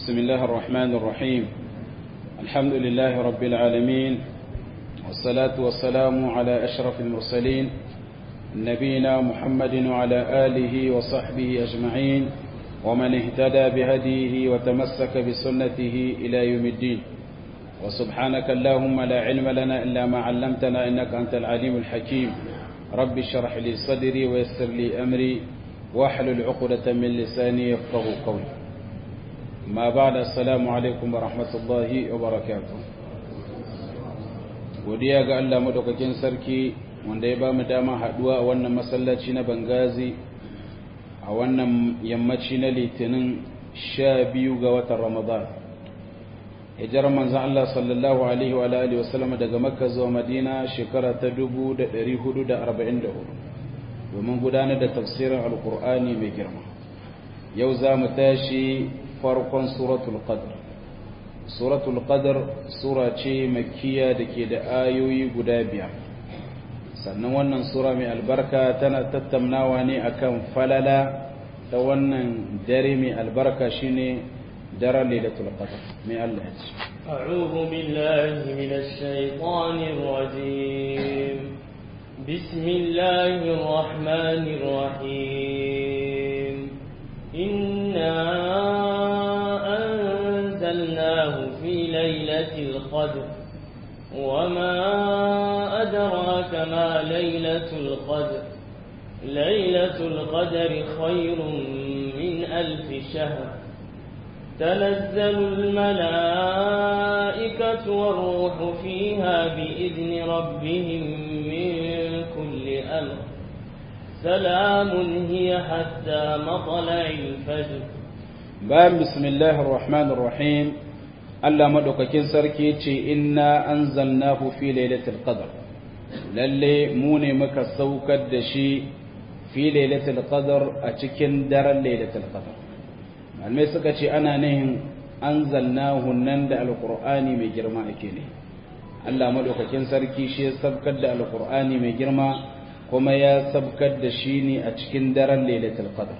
بسم الله الرحمن الرحيم الحمد لله رب العالمين والصلاة والسلام على أشرف المرسلين نبينا محمد وعلى آله وصحبه أجمعين ومن اهتدى بهديه وتمسك بسنته إلى يوم الدين وسبحانك اللهم لا علم لنا إلا ما علمتنا إنك أنت العليم الحكيم رب اشرح لي صدري ويسر لي أمري واحلل عقدة من لساني يفقه قولي ما بعد السلام عليكم ورحمة الله وبركاته godiya ga Allah madaukakin sarki wanda ya ba mu dama haduwa a wannan masallaci na Bangazi a wannan yammaci na Litinin sha biyu ga watan Ramadan hijirar manzon Allah sallallahu alaihi wa alihi wa sallam daga Makka zuwa Madina shekara ta 1444 domin gudanar da tafsirin Alkur'ani mai girma yau za mu tashi farkon suratul qadr suratul qadr sura ce makkiya da ke da ayoyi guda biyar sannan wannan sura mai albarka tana tattaunawa ne akan falala ta wannan dare mai albarka shine daren lailatul qadr mai Allah ya ce أعوذ بالله من الشيطان الرجيم بسم الله الرحمن الرحيم إنا أنزلناه في ليلة القدر وما أدراك ما ليلة القدر ليلة القدر خير من ألف شهر تنزل الملائكة والروح فيها بإذن ربهم من كل أمر سلام هي حتى مطلع الفجر bayan bismillahir rahmanir rahim Allah madaukakin sarki ce inna anzalnahu fi lailatul qadr lalle mu ne muka saukar da shi fi lailatul qadr a cikin daren lailatul qadr malamai suka ce ana nihin anzalnahu nan da alqur'ani mai girma ake ne Allah madaukakin sarki shi ya sabkar da alqur'ani mai girma kuma ya sabkar da shi ne a cikin daren lailatul qadr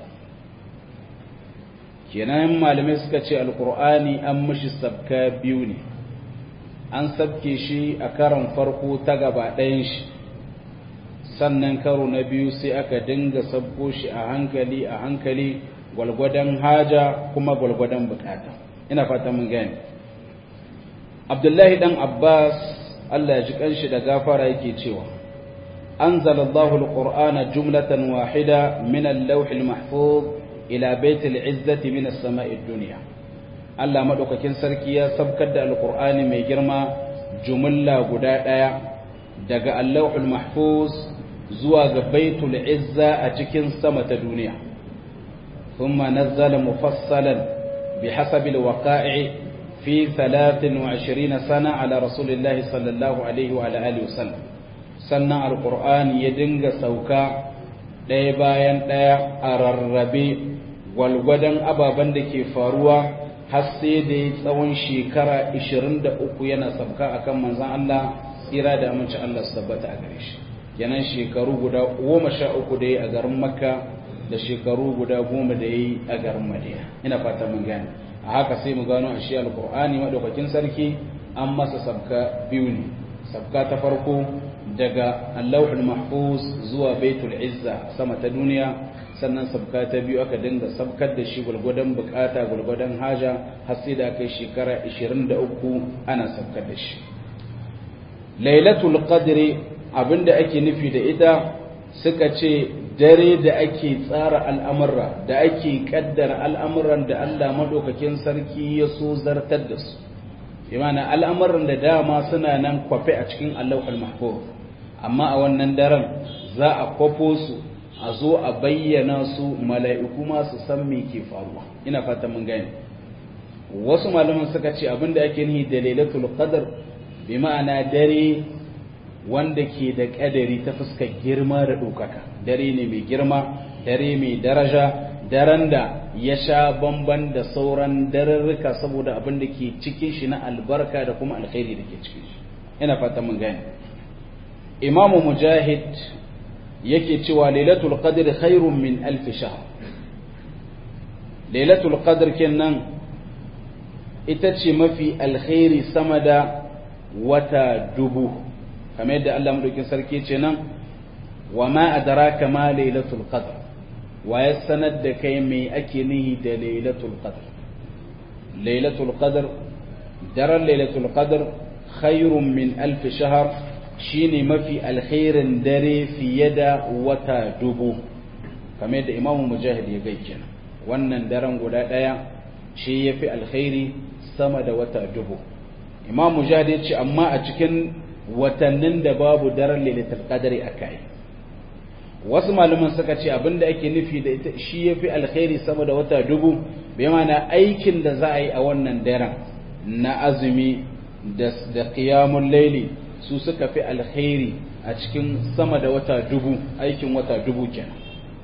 kenan malamai suka ce alkur'ani an mishi sabka biyu ne an sabke shi a karon farko ta gaba ɗayan shi sannan karo na biyu sai aka dinga sabko shi a hankali a hankali gwalgwadon haja kuma gwalgwadon bukata ina fata mun gani abdullahi dan abbas allah ya ji kanshi da gafara yake cewa anzalallahu alqur'ana jumlatan wahida min al-lawh mahfuz ila baitul izzati min as-sama'i dunya Allah madaukakin sarki ya sabkar da alqur'ani mai girma jumla guda daya daga allahul mahfuz zuwa ga baitul izza a cikin sama ta duniya thumma nazzala mufassalan bihasabi alwaqa'i fi 23 sana ala rasulillahi sallallahu alaihi wa alihi wasallam sannan alqur'ani ya dinga sauka ɗaya bayan ɗaya a rarrabe gwalgwadon ababen da ke faruwa har sai da ya tsawon shekara 23 yana sabka akan manzan Allah tsira da amince Allah su tabbata a gare shi kenan shekaru guda goma sha uku da ya a garin makka da shekaru guda goma da ya yi a garin madina ina fata mun gane a haka sai mu gano a shi alkur'ani madaukakin sarki an masa sabka biyu ne sabka ta farko daga allahul mahfuz zuwa baitul izza sama ta duniya sannan sabka ta biyu aka dinga sabkar da shi gwargwadon bukata gwargwadon haja har sai da kai shekara 23 ana sabkar da shi lailatul qadri abinda ake nufi da ita suka ce dare da ake tsara al'amurra da ake kaddara al'amuran da Allah madaukakin sarki ya so zartar da su imana al'amuran da dama suna nan kwafe a cikin allahul mahfuz amma a wannan daren za a kwafo su a zo a bayyana su mala'iku ma su san me ke faruwa ina fata mun gane wasu malaman suka ce abinda ake nihi da lailatul qadr bi ma'ana dare wanda ke da kadari ta fuskar girma da ɗaukaka dare ne mai girma dare mai daraja daren da ya sha bamban da sauran dararruka saboda abin da ke cikin shi na albarka da kuma alkhairi da ke cikin shi ina fata mun gane imamu mujahid yake cewa lailatul qadr khairun min alf shahr lailatul qadr kenan ita ce mafi alkhairi sama da wata dubu kamar yadda Allah madaukin sarki ce nan wa ma adraka ma lailatul qadr wa ya sanar da kai me ake nihi da lailatul qadr lailatul qadr daren lailatul qadr khairun min alf shahr shine mafi alkhairin dare fiye da wata dubu kamar yadda imamu mujahid ya gai kenan wannan daren guda daya shi yafi alkhairi sama da wata dubu imam mujahid ya ce amma a cikin watannin da babu daren lailatul qadri akai wasu malaman suka ce abinda ake nufi da ita shi yafi alkhairi sama da wata dubu bai mana aikin da za a yi a wannan daren na azumi da da qiyamul layli su suka fi alkhairi a cikin sama da wata dubu aikin wata dubu kenan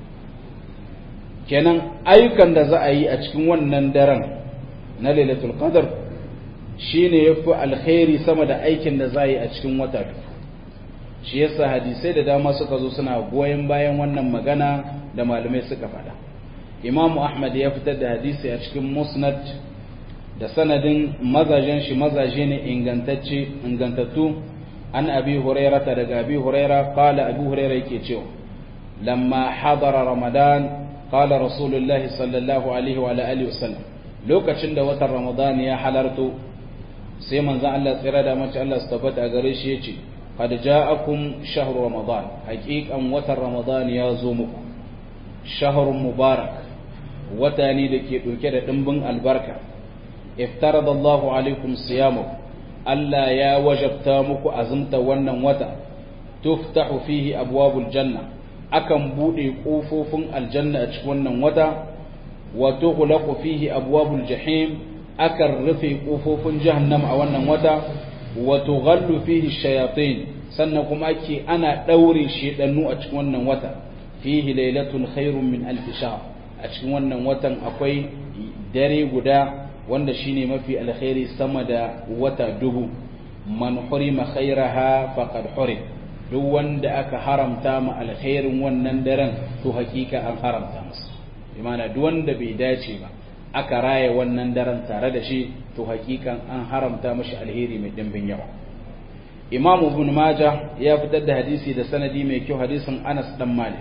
kenan ayyukan da za a yi a cikin wannan daren na lailatul qadr shine yafi alkhairi sama da aikin da za a yi a cikin wata dubu shi yasa hadisai da dama suka zo suna goyon bayan wannan magana da malamai suka faɗa Imam Ahmad ya fitar da hadisi a cikin Musnad da sanadin mazajen shi mazaje ne ingantacce ingantattu an Abi Hurairah daga Abi Hurairah qala Abi Hurairah yake cewa lamma hadara Ramadan qala Rasulullah sallallahu alaihi wa alihi wasallam lokacin da watan Ramadan ya halarto sai manzon Allah tsira da mace Allah su tabbata a gare shi yace qad ja'akum shahru ramadan haqiqan watan ramadan ya zo muku shahrun mubarak wata ne da ke ɗauke da ɗimbin albarka iftarada Allahu alaikum siyamu Allah ya wajabta muku azumta wannan wata tuftahu fihi abwabul janna akan bude kofofin aljanna a cikin wannan wata wa tughlaqu fihi abwabul jahim akan rufe kofofin jahannama a wannan wata wa tughallu fihi shayatin sannan kuma ake ana daure shedannu a cikin wannan wata fihi lailatun khairun min alf shahr a cikin wannan watan akwai dare guda wanda shine mafi alkhairi sama da wata dubu man hurima khairaha faqad hurim duk wanda aka haramta ma alkhairin wannan daren to hakika an haramta masa imana duk wanda bai dace ba aka raya wannan daren tare da shi to hakikan an haramta mashi alheri mai dimbin yawa imam ibn majah ya fitar da hadisi da sanadi mai kyau hadisin anas dan malik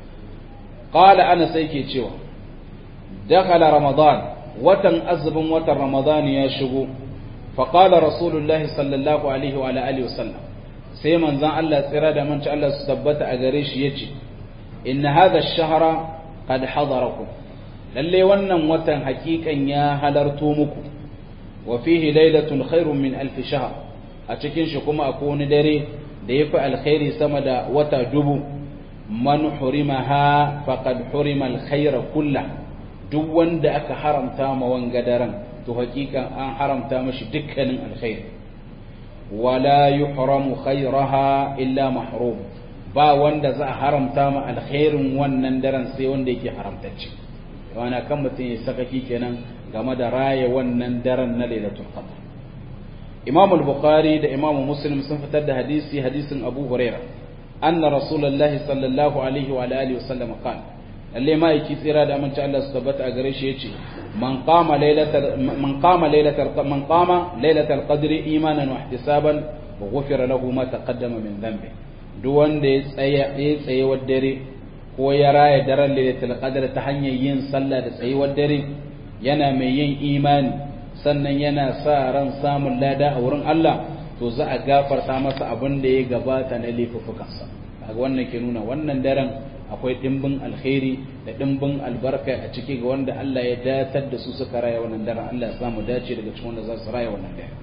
qala anas yake cewa dakhala ramadan watan azumin watan ramadan ya shigo fa qala rasulullahi sallallahu alaihi wa alihi wasallam sai manzon Allah tsira da manci Allah su tabbata a gare shi yace inna hadha ash-shahra qad hadarakum lalle wannan watan hakikan ya halarto muku wa fihi lailatun khairun min alf shahr a cikin shi kuma akwai wani dare da yafi alkhairi sama da wata dubu man hurimaha faqad hurima alkhaira kullah duk wanda aka haramta ma wanga daren to hakikan an haramta mashi dukkanin alkhairi wala yuhramu khairaha illa mahrum ba wanda za a haramta ma alkhairin wannan daren sai wanda yake haramtacce wana kan mutum ya sakaki kenan game da raya wannan daren na lailatul qadr imam al-bukhari da imam muslim sun fitar da hadisi hadisin abu huraira anna rasulullahi sallallahu alaihi wa alihi wasallam qala lalle ma yake tsira da amince Allah su tabbata a gare shi yace man qama lailatal man qama lailatal man qama lailatal qadri imanan wa ihtisaban wa ghufira lahu ma taqaddama min dhanbi duk wanda ya tsaya ya tsaye wa dare ko ya raya daren lailatul qadr ta hanyar yin sallah da tsayuwar dare yana mai yin imani sannan yana sa ran samun lada a wurin Allah to za a gafarta masa abin da ya gabata na laifukansa kaga wannan ke nuna wannan daren akwai dimbin alkhairi da dimbin albarka a ciki ga wanda Allah ya datar da su suka raya wannan daren Allah ya samu dace daga cikin wanda za su raya wannan daren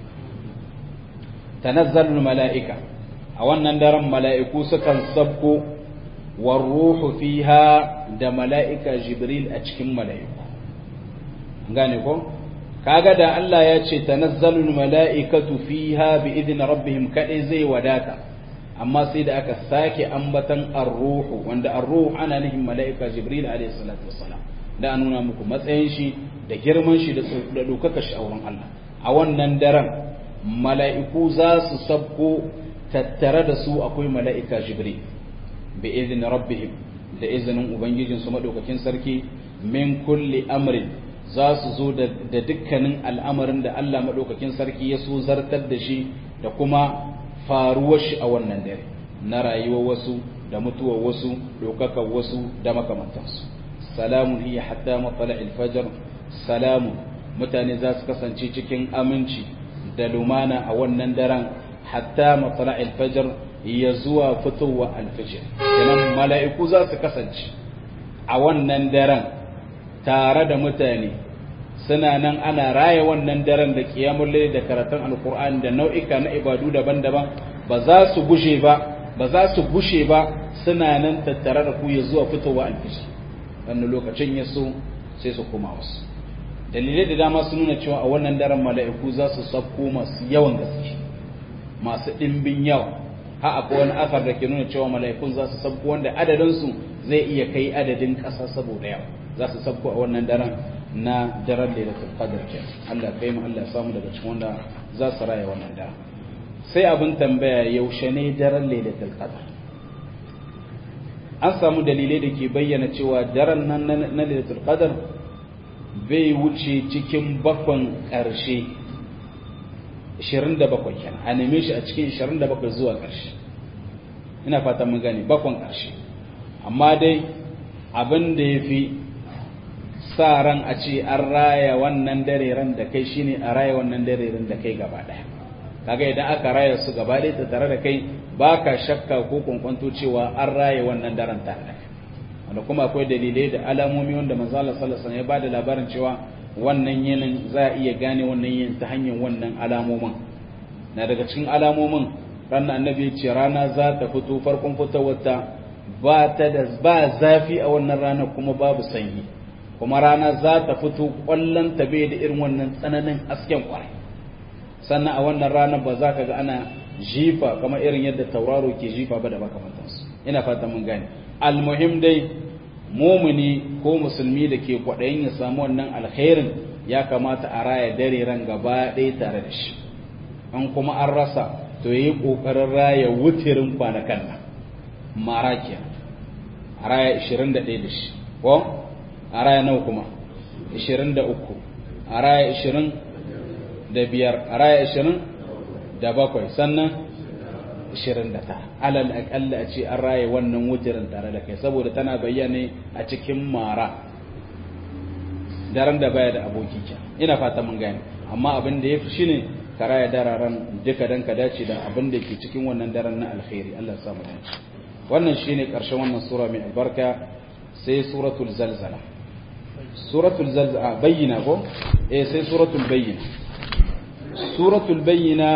tanazzalul mala'ika a wannan daren mala'iku sukan sabko warruhu fiha da mala'ika jibril a cikin mala'iku gane ko kaga da Allah ya ce tanazzalul mala'ikatu fiha bi idni rabbihim kadai zai wadata amma sai da aka sake ambatan ar-ruhu wanda ar-ruhu ana nufin mala'ika jibril alayhi salatu wassalam da an nuna muku matsayin shi da girman shi da dokaka shi a wurin Allah a wannan daren mala'iku za su sabko tattare da su akwai mala'ika jibril bi idni rabbihim da izinin ubangijinsu madaukakin sarki min kulli amrin za su zo da dukkanin al'amarin da Allah maɗaukakin sarki ya so zartar da shi da kuma faruwar shi a wannan dare na rayuwar wasu da mutuwar wasu ɗaukakar wasu da makamantansu salamun hiya hatta matsala alfajar salamun mutane za su kasance cikin aminci da lumana a wannan daren hatta matsala alfajar ya zuwa fitowa alfajir kenan mala'iku za su kasance a wannan daren tare da mutane suna nan ana raya wannan daren da kiyamun da karatun alkur'ani da nau'ika na ibadu daban-daban ba za su gushe ba ba za su gushe ba suna nan tattare da ku ya zuwa fitowa alfijir wannan lokacin ya so sai su koma wasu dalilai da dama sun nuna cewa a wannan daren mala'iku za su sabko masu yawan gaske masu ɗimbin yawa ha akwai wani asar da ke nuna cewa mala'ikun za su sabko wanda adadinsu zai iya kai adadin ƙasa saboda yawa za su sabko a wannan daren na daren lailatul qadr ke Allah kai mu Allah samu daga cikin wanda za su raya wannan daren sai abin tambaya yaushe ne daren lailatul qadr an samu dalilai da ke bayyana cewa daren nan na lailatul qadr bai wuce cikin bakon ƙarshe 27 kenan a neme shi a cikin 27 zuwa ƙarshe ina fata mun gane bakon ƙarshe amma dai abin da ya fi sa ran a ce an raya wannan dare ran da kai shine a raya wannan dare ran da kai gaba ɗaya kaga idan aka raya su gaba ɗaya ta tare da kai baka shakka ko kwankwanto cewa an raya wannan daren tare da kai wanda kuma akwai dalilai da alamomi wanda manzo Allah sallallahu alaihi wasallam ya bada labarin cewa wannan yinin za a iya gane wannan yin ta hanyar wannan alamomin na daga cikin alamomin ranar annabi ya ce rana za ta fito farkon fitowarta ba ta da ba zafi a wannan rana kuma babu sanyi kuma rana za ta fito kwallon ta bai da irin wannan tsananin asken kwarai sannan a wannan rana ba za ka ga ana jifa kamar irin yadda tauraro ke jifa ba da makamantansu ina fata mun gane almuhim dai mumuni ko musulmi da ke kwaɗayin ya samu wannan alkhairin ya kamata a raya dare ran gaba ɗaya tare da shi an kuma an rasa to yi ƙoƙarin raya wutirin kwanakan nan mara ke a raya 21 da shi ko a raya nawa kuma 23 a raya 20 da biyar a raya 20 da bakwai sannan 29 alal akalla a ce an raye wannan wutirin tare da kai saboda tana bayyane a cikin mara daren da baya da aboki ke ina fata mun gane amma abin da yafi shine ka raya dararen duka dan ka dace da abin da ke cikin wannan daren na alkhairi Allah ya samu dace wannan shine karshen wannan sura mai albarka sai suratul zalzala suratul zalzala bayyina ko eh sai suratul bayyina suratul bayyina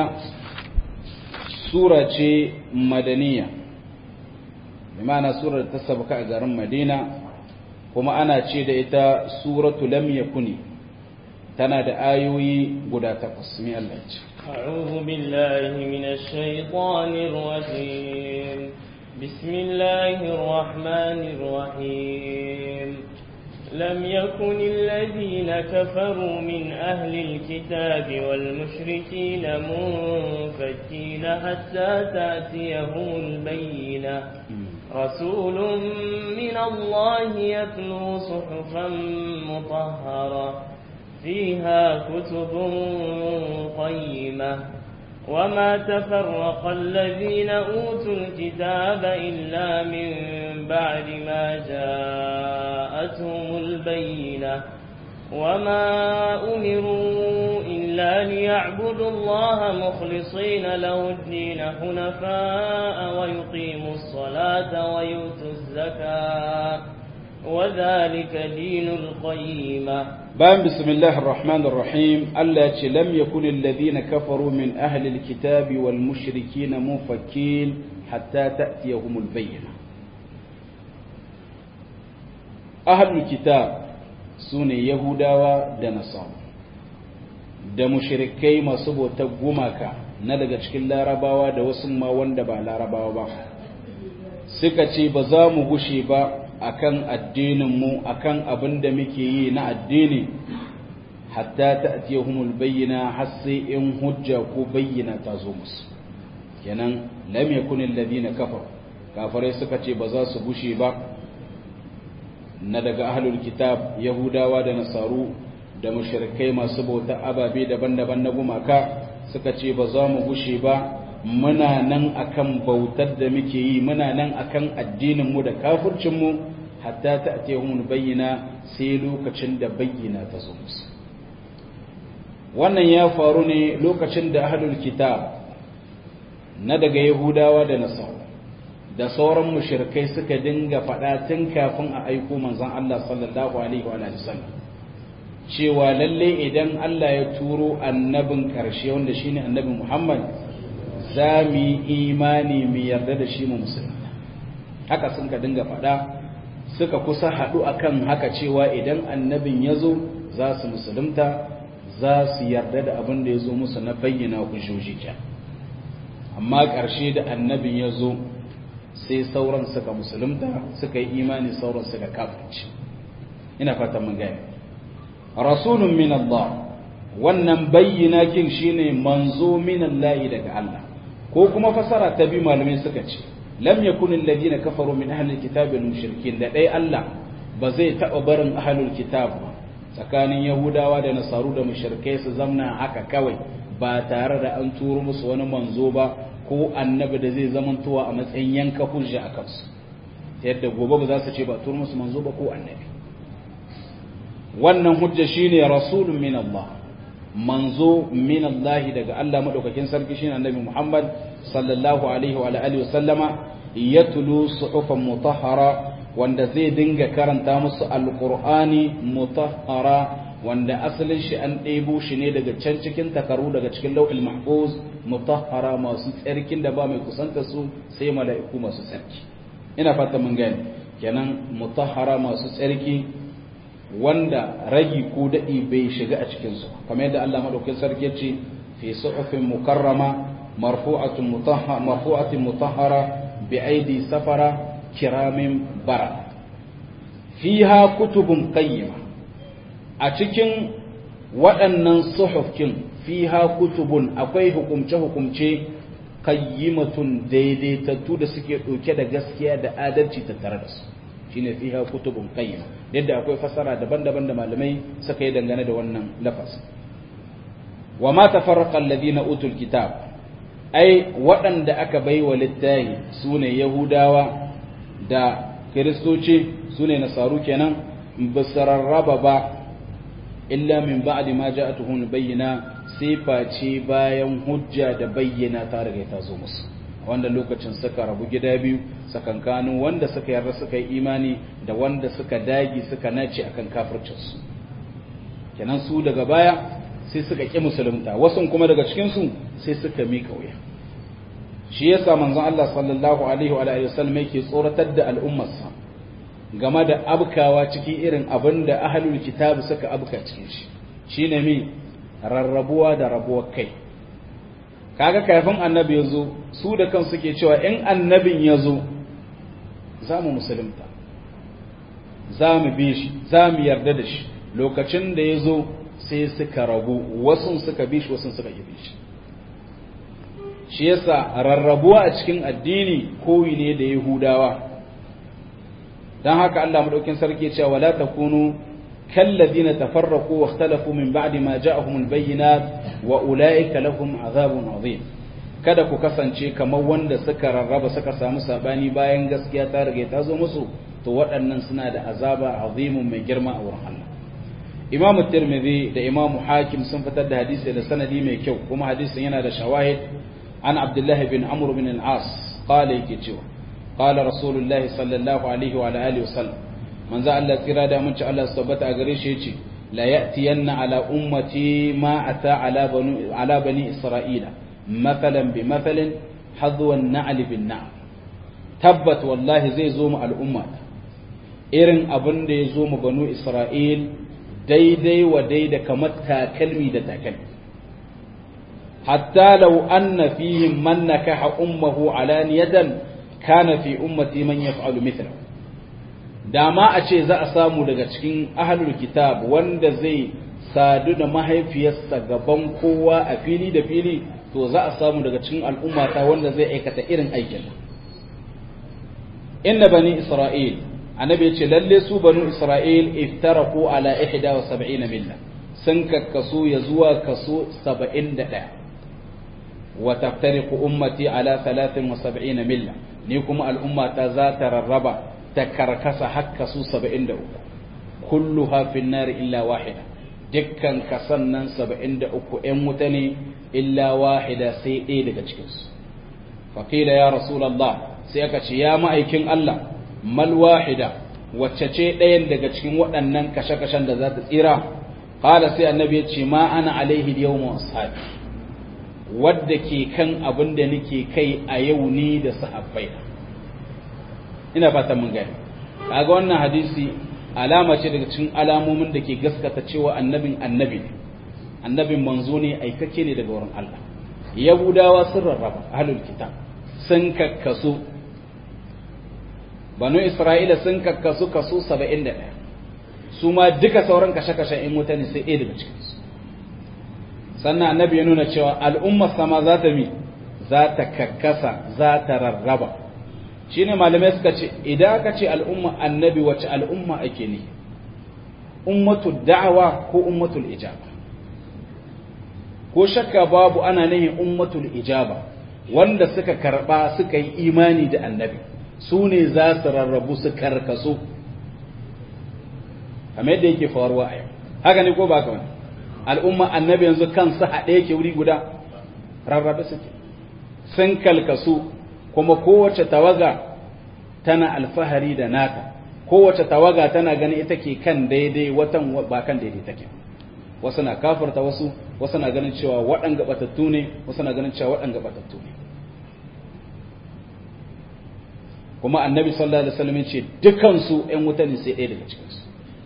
sura ce madaniya bimana surar ta sabka a garin madina kuma ana ce da ita suratu lam yakuni tana da ayoyi guda takwas mai Allah ce أعوذ بالله من الشيطان الرجيم بسم الله الرحمن الرحيم لم يكن الذين كفروا من أهل الكتاب والمشركين منفكين حتى تأتيهم البينة رسول من الله يتلو صحفا مطهرة فيها كتب قيمة وما تفرق الذين أوتوا الكتاب إلا من بعد ما جاءتهم البينة وما أمروا إلا ليعبدوا الله مخلصين له الدين حنفاء ويقيموا الصلاة ويؤتوا الزكاة وذلك دين القيمة بان بسم الله الرحمن الرحيم التي لم يكن الذين كفروا من أهل الكتاب والمشركين منفكين حتى تأتيهم البينة أهل الكتاب سنة يهودا ونصارى da mushrikai masu bautar gumaka na daga cikin larabawa da wasu ma wanda ba larabawa ba suka ce ba za mu gushe ba akan addininmu akan abin da muke yi na addini hatta ta'tiyahumul bayyina har sai in hujja ko bayyana ta zo musu kenan lam yakun alladhina kafaru kafirai suka ce ba za su gushe ba na daga ahlul kitab yahudawa da nasaru da mushrikai masu bauta ababe daban-daban na gumaka suka ce ba za mu gushe ba muna nan akan bautar da muke yi muna nan akan addinin mu da kafircin mu hatta ta'tihum bayyana sai lokacin da bayyana ta zo musu wannan ya faru ne lokacin da ahlul kitab na daga yahudawa da nasara da sauran mushrikai suka dinga faɗa tun kafin a aiko manzon Allah sallallahu alaihi wa sallam cewa lalle idan Allah ya turo annabin ƙarshe wanda shine annabi Muhammad za mu yi imani mu yarda da shi mu musulunta haka sun ka dinga faɗa suka kusa haɗu akan haka cewa idan annabin ya zo za su musulunta za su yarda da abin da ya zo musu na bayyana hujjoji kya amma ƙarshe da annabin ya zo sai sauran suka musulunta suka yi imani sauran suka kafirci ina fatan mun gane rasulun min Allah wannan bayyana kin shine manzo min Allah daga Allah ko kuma fasara ta bi malamai suka ce lam yakun alladhina kafaru min ahli alkitab wal mushrikin da dai Allah ba zai taba barin ahlul kitab ba tsakanin yahudawa da nasaru da mushrikai su zamna haka kawai ba tare da an turo musu wani manzo ba ko annabi da zai zamantowa a matsayin yanka hujja a kansu yadda gobe ba za su ce ba turo musu manzo ba ko annabi wannan hujja shine rasulun min Allah manzo min Allah daga Allah madaukakin sarki shine annabi Muhammad sallallahu alaihi wa alihi wa sallama yatlu suhufan mutahhara wanda zai dinga karanta musu alqur'ani mutahhara wanda asalin shi an ɗebo shi ne daga can cikin takaru daga cikin lau'il mahfuz mutahhara masu tsarkin da ba mai kusanta su sai mala'iku masu tsarki ina fata mun gani kenan mutahhara masu tsarki wanda ragi ko daɗi bai shiga a cikinsu kamar yadda Allah maɗaukin sarki ce fi suhufin mukarrama marfu'atin mutahhara marfu'atin mutahhara bi aidi safara kiramin bara fiha kutubun qayyima a cikin waɗannan suhufkin fiha kutubun akwai hukumce hukumce qayyimatun daidaitattu da suke ɗauke da gaskiya da adalci tattare da su shine fiha kutubun qayyima yadda akwai fasara daban-daban da malamai suka yi dangane da wannan lafaz wa ma tafarraqa alladhina utul kitab ai waɗanda aka baiwa littahi sune yahudawa da kiristoci sune nasaru kenan bisararraba ba illa min ba'di ma ja'atuhum bayyana sai face bayan hujja da bayyana ta riga ta zo musu wanda lokacin suka rabu gida biyu sakankanin wanda suka yarda suka yi imani da wanda suka dagi suka nace akan kafircinsu kenan su daga baya sai suka ƙi musulunta wasu kuma daga cikinsu sai suka mika wuya shi yasa manzon Allah sallallahu alaihi wa alihi wasallam yake tsoratar da al'ummarsa game da abkawa cikin irin abin da ahlul kitab suka abka cikin shi shine mi rarrabuwa da rabuwar kai kaga kafin annabi ya zo su da kan suke cewa in annabin ya zo za mu musulunta za mu bi shi za mu yarda da shi lokacin da ya zo sai suka rabu wasu suka bi shi wasu suka yi bi shi shi yasa rarrabuwa a cikin addini koyi ne da yahudawa don haka Allah madaukin sarki cewa wala takunu كالذين تفرقوا واختلفوا من بعد ما جاءهم البينات وأولئك لهم عذاب عظيم kada ku kasance kamar wanda suka rarraba suka samu sabani bayan gaskiya ta rage ta zo musu to waɗannan suna da azaba azimun mai girma a wurin Allah Imam Tirmidhi da Imam Hakim sun fitar da hadisi da sanadi mai kyau kuma hadisin yana da shawahid an Abdullah bin Amr bin al-As qala yake cewa qala Rasulullahi sallallahu alaihi wa alihi wasallam manzo Allah tsira da mun ci Allah su tabbata a gare shi yace la ya'tiyanna ala ummati ma ata ala bani ala bani isra'ila mathalan bi mathalin hadwa an-na'l bin na'l tabbat wallahi zai zo mu al'umma irin abin da ya zo mu banu isra'il daidai wa daida kamar takalmi da takalmi hatta law anna fihim man nakaha ummuhu alaniyatan kana fi ummati man yaf'alu mithlahu da ma a ce za a samu daga cikin ahlul kitab wanda zai sadu da mahaifiyarsa gaban kowa a fili da fili to za a samu daga cikin al'ummata wanda zai aikata irin aikin inna bani isra'il annabi ce lalle su banu isra'il iftaraku ala 71 milla sun kakkasu ya zuwa kaso 71 wa taftariqu ummati ala 73 milla ni kuma al'umma ta za ta rarraba ta karkasa hakka su 73 kulluha fin nar illa wahida dukkan kasan nan 73 'yan wuta ne illa wahida sai ɗaya daga cikinsu faƙila ya rasulallah sai aka ce ya ma'aikin Allah mal wahida wacce ce ɗayan daga cikin waɗannan kashe-kashen da za ta tsira ƙala sai annabi ya ce ma ana alaihi yau ma ashabi wadda ke kan abin da nake kai a yau ni da sahabbai ina fata mun gani kaga wannan hadisi alama ce daga cikin alamomin da ke gaskata cewa annabin annabi ne annabin manzo ne aikake ne daga wurin Allah yahudawa sun rarraba ahlul kitab sun kakkasu banu isra'ila sun kakkasu kaso 71 su ma duka sauran kashe-kashen in mutane sai ɗaya daga cikinsu sannan annabi ya nuna cewa al'ummar sama za ta mi za ta kakkasa za ta rarraba shi ne malamai suka ce idan aka ce al'umma annabi wace al'umma ake ne ummatul da'awa ko ummatul ijaba ko shakka babu ana nihin ummatul ijaba wanda suka karba suka yi imani da annabi su ne za su rarrabu su karkaso kamar yadda yake faruwa a yau haka ne ko ba ka wani al'umma annabi yanzu kansu haɗe yake wuri guda rarrabe suke sun kalkasu kuma kowace tawaga tana alfahari da nata kowace tawaga tana ganin ita ke kan daidai watan ba kan daidai take wasu na kafarta wasu wasu na ganin cewa waɗanga batattu ne wasu na ganin cewa waɗanga batattu ne kuma annabi sallallahu alaihi wasallam ce dukansu ƴan wuta ne sai ɗaya daga cikinsu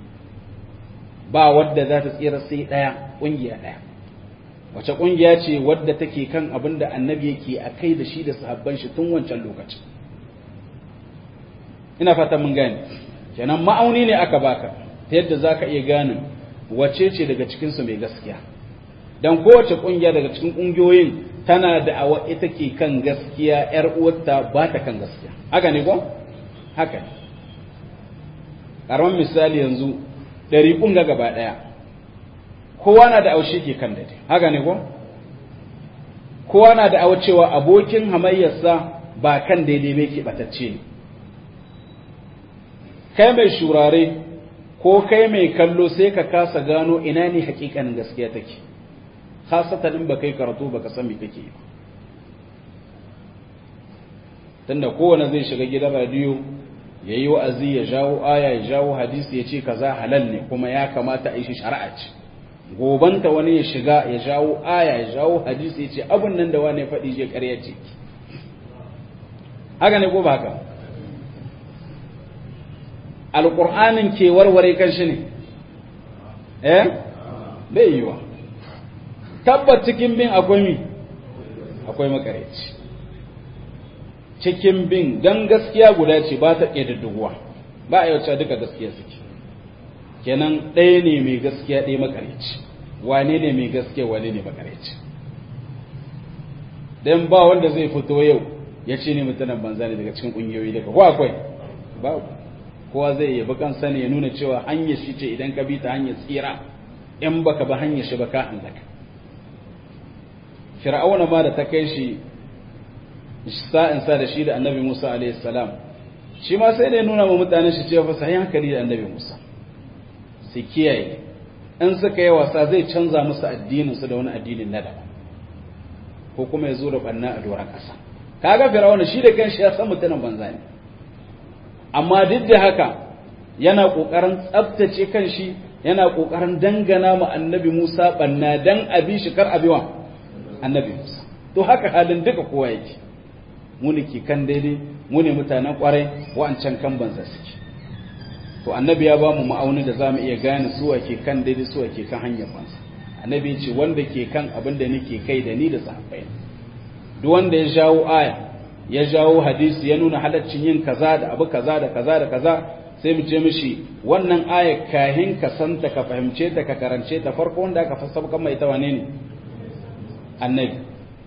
ba wadda za ta tsira sai ɗaya ƙungiya ɗaya wace ƙungiya ce wadda take kan abin da annabi yake a kai da shi da sahabban shi tun wancan lokacin ina fata mun gane kenan ma'auni ne aka baka ta yadda za ka iya gane wace ce daga cikinsu mai gaskiya don kowace ƙungiya daga cikin ƙungiyoyin tana da awa ita ke kan gaskiya ‘yar uwarta ba ta kan gaskiya haka ne ko? haka ne ƙaramin misali yanzu ɗari ƙunga gaba ɗaya kowa na da aushi ke kan daidai haka ne ko? kowa na da awa cewa abokin hamayyarsa ba kan daidai mai ke ɓatacce ne kai mai shurare ko kai mai kallo sai ka kasa gano ina ne hakikanin gaskiya take khasatan in baka yi karatu baka san me kake yi tunda kowane zai shiga gidan radiyo ya yi wa'azi ya jawo aya ya jawo hadisi ya ce kaza halal ne kuma ya kamata a yi shi shari'a ce gobanta wani ya shiga ya jawo aya ya jawo hadisi ya ce abun nan da wani faɗi je ƙarya ce haka ne ko ba haka alƙur'anin ke warware kan shi ne eh bai yiwa tabbat cikin bin akwai mi akwai makareci cikin bin dan gaskiya guda ce ba ta ƙididduguwa ba a yauce duka gaskiya suke kenan ɗaya ne mai gaskiya ɗaya makareci wane ne mai gaskiya wane ne makareci dan ba wanda zai fito yau ya ce ne mutanen banza ne daga cikin ƙungiyoyi daga ko akwai babu kowa zai yabi kansa ne ya nuna cewa hanyar shi ce idan ka bi ta hanyar tsira in baka ba hanyar shi ba ka halaka fir'auna ma da ta kai shi sa'in sa da shi da annabi Musa alaihi salam shi ma sai da ya nuna wa mutanen shi cewa fa sai hankali da annabi Musa su kiyaye in suka yi wasa zai canza musu addinin su da wani addinin na daban ko kuma ya zo da banna a doron ƙasa kaga fir'auna shi da kanshi ya san mutanen banza ne amma duk da haka yana ƙoƙarin tsabtace kanshi yana ƙoƙarin dangana ma annabi Musa banna dan abi shi kar abiwa annabi Musa to haka halin duka kowa yake mu ne ke kan daidai mu ne mutanen ƙwarai wa'ancan kan banza suke to annabi ya ba mu ma'auni da zamu iya gane su ke kan daidai su ke kan hanyar banza annabi ce wanda ke kan abin da nake kai da ni da sahabbai duk wanda ya jawo aya ya jawo hadisi ya nuna halaccin yin kaza da abu kaza da kaza da kaza sai mu ce mishi wannan aya kahin ka santa ka fahimce ta ka karance ta farko wanda aka fassara kan mai ta wane ne annabi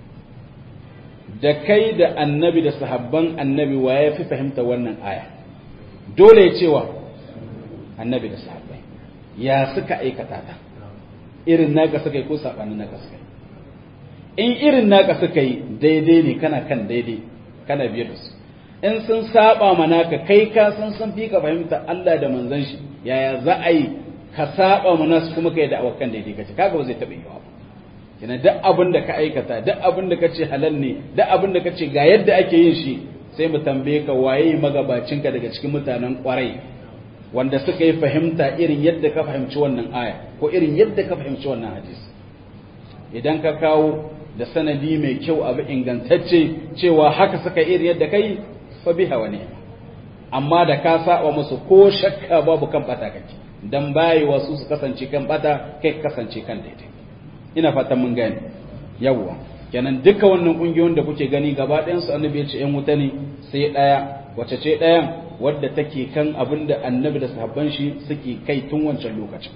da kai da annabi da sahabban annabi wa ya fi fahimta wannan aya dole ya cewa annabi da sahabbai ya suka aikata ta irin naka suka yi ko sabanin naka suka yi in irin naka suka yi daidai ne kana kan daidai kana biyar da su in sun saba ma naka kai ka san sun fi ka fahimta Allah da manzon shi yaya za a yi ka saba ma nasu kuma kai da awakan daidai kace kaga ba zai taɓa yiwa ba kina duk abin da ka aikata duk abin da kace halal ne duk abin da kace ga yadda ake yin shi sai mu tambaye ka waye magabacinka daga cikin mutanen kwarai wanda suka yi fahimta irin yadda ka fahimci wannan aya ko irin yadda ka fahimci wannan hadisi idan ka kawo da sanadi mai kyau abu ingantacce cewa haka suka irin yadda kai fa biha wani amma da ka saba musu ko shakka babu kan bata kake dan bayi wasu su kasance kan bata kai kasance kan daidai ina fatan mun gane yawwa kenan duka wannan kungiyoyin da kuke gani gaba ɗayan su annabi ya ce ƴan wuta ne sai ɗaya wace ce ɗayan wadda take kan abin da annabi da sahabban shi suke kai tun wancan lokacin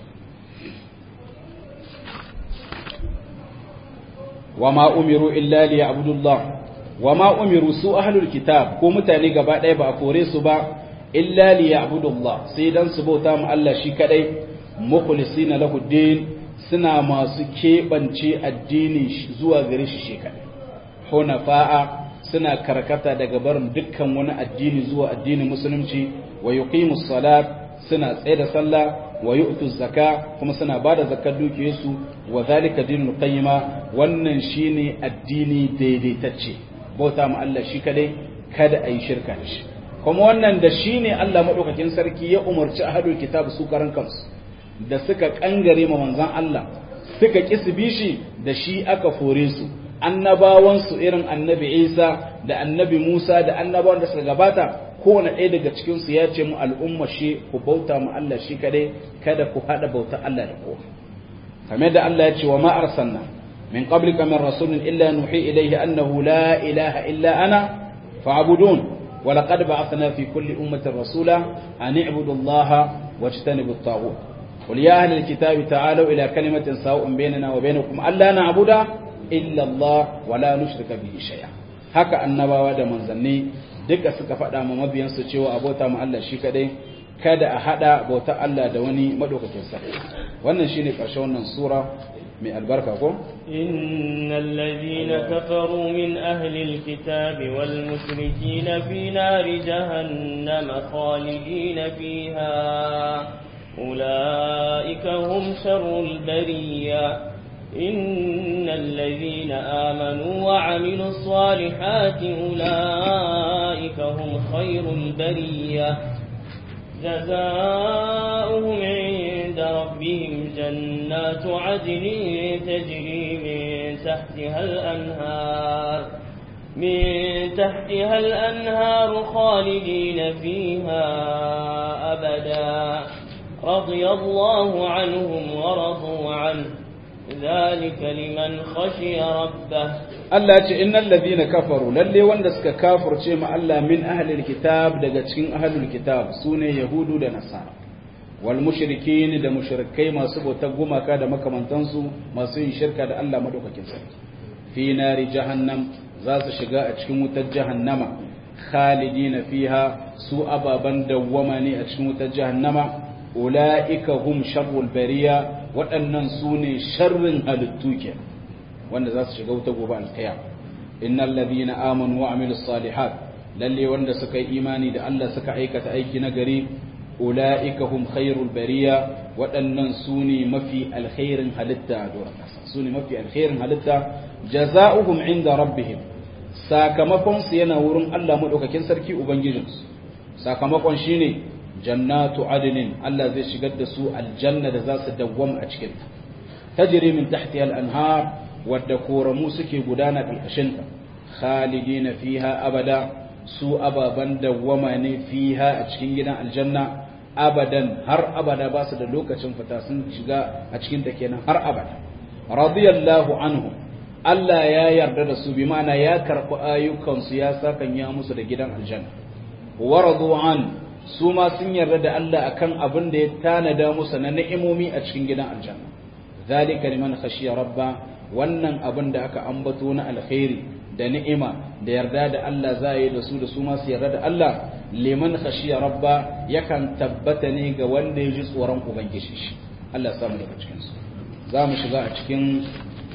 wa ma umiru illa li ya'budullah wa ma umiru su ahlul kitab ko mutane gaba ɗaya ba a kore su ba illa li ya'budullah sai dan su bauta mu Allah shi kadai mukhlisina lahu din suna masu keɓance addini zuwa gare shi shi kadai hunafa'a suna karkata daga barin dukkan wani addini zuwa addinin musulunci wa yuqimus salat suna tsaye da sallah wa yu'tu zaka kuma suna bada zakar dukiyarsu wa zalika dinul qayyima wannan shine addini daidaitacce bauta ma Allah shi kadai kada ayi shirka da shi kuma wannan da shine Allah madaukakin sarki ya umarci ahlul kitab su karan kansu da suka kangare ma manzon Allah suka kisbi shi da shi aka fore su annabawansu irin annabi Isa da annabi Musa da annabawan da suka gabata kowane ɗaya daga cikinsu ya ce mu al'umma shi ku bauta mu Allah shi kadai kada ku haɗa bauta Allah da kowa kamar da Allah ya ce wa ma arsalna min qablika min rasulin illa nuhi ilayhi annahu la ilaha illa ana fa'budun wa laqad ba'athna fi kulli ummatin rasula an i'budu Allah wajtanibu at-taghut qul ya ahli al-kitabi ta'alu ila kalimatin sawa'un bainana wa bainakum alla na'budu illa Allah wa la nushrika bihi shay'a haka annabawa da manzanni duka suka faɗa ma mabiyansu cewa abota mu Allah shi kadai kada a hada bauta Allah da wani madaukakin sa wannan shine ƙarshen wannan sura mai albarka ko innal ladhina kafaru min ahli alkitabi wal mushrikina fi nari jahannama khalidina fiha ulaika hum sharrul bariyah إن الذين آمنوا وعملوا الصالحات أولئك هم خير البرية جزاؤهم عند ربهم جنات عدن تجري من تحتها الأنهار من تحتها الأنهار خالدين فيها أبدا رضي الله عنهم ورضوا عنه ذلك لمن خشي ربه Allah ce innal ladina kafaru lalle wanda suka kafirce ma Allah min ahlil kitab daga cikin ahlul kitab sune yahudu da nasara wal mushrikin da mushrikai masu bautar gumaka da makamantansu masu yin shirka da Allah madaukakin sarki fi nari jahannam za su shiga a cikin wutar jahannama khalidina fiha su ababan dawwama ne a cikin wutar jahannama ula'ika hum sharrul bariya waɗannan su ne sharrin halittu ke wanda za su shiga wuta gobe alkiyama innal ladina amanu wa amilus salihat lalle wanda suka yi imani da Allah suka aikata aiki na gari ula'ika hum khairul bariya waɗannan su ne mafi alkhairin halitta a doron ƙasa su ne mafi alkhairin halitta jaza'uhum inda rabbihim sakamakon su yana wurin Allah madaukakin sarki ubangijinsu sakamakon shine jannatu adnin Allah zai shigar da su aljanna da za su dawwama a cikin ta tajri min tahtiha al-anhar wadda koramu suke gudana karkashin ta khalidina fiha abada su ababan dawwama ne fiha a cikin gidan aljanna abadan har abada ba su da lokacin fita sun shiga a cikin ta kenan har abada radiyallahu anhu Allah ya yarda da su bi ma'ana ya karɓi ayyukansu ya sakan ya musu da gidan aljanna wa radu an su ma sun yarda da Allah akan abin da ya tanada musu na ni'imomi a cikin gidan aljanna zalika liman khashiya rabba wannan abin da aka ambato na alkhairi da ni'ima da yarda da Allah za yi da su da su ma su yarda da Allah liman khashiya rabba yakan tabbata ne ga wanda ya ji tsoron ubangiji shi Allah ya samu daga cikin su za mu shiga a cikin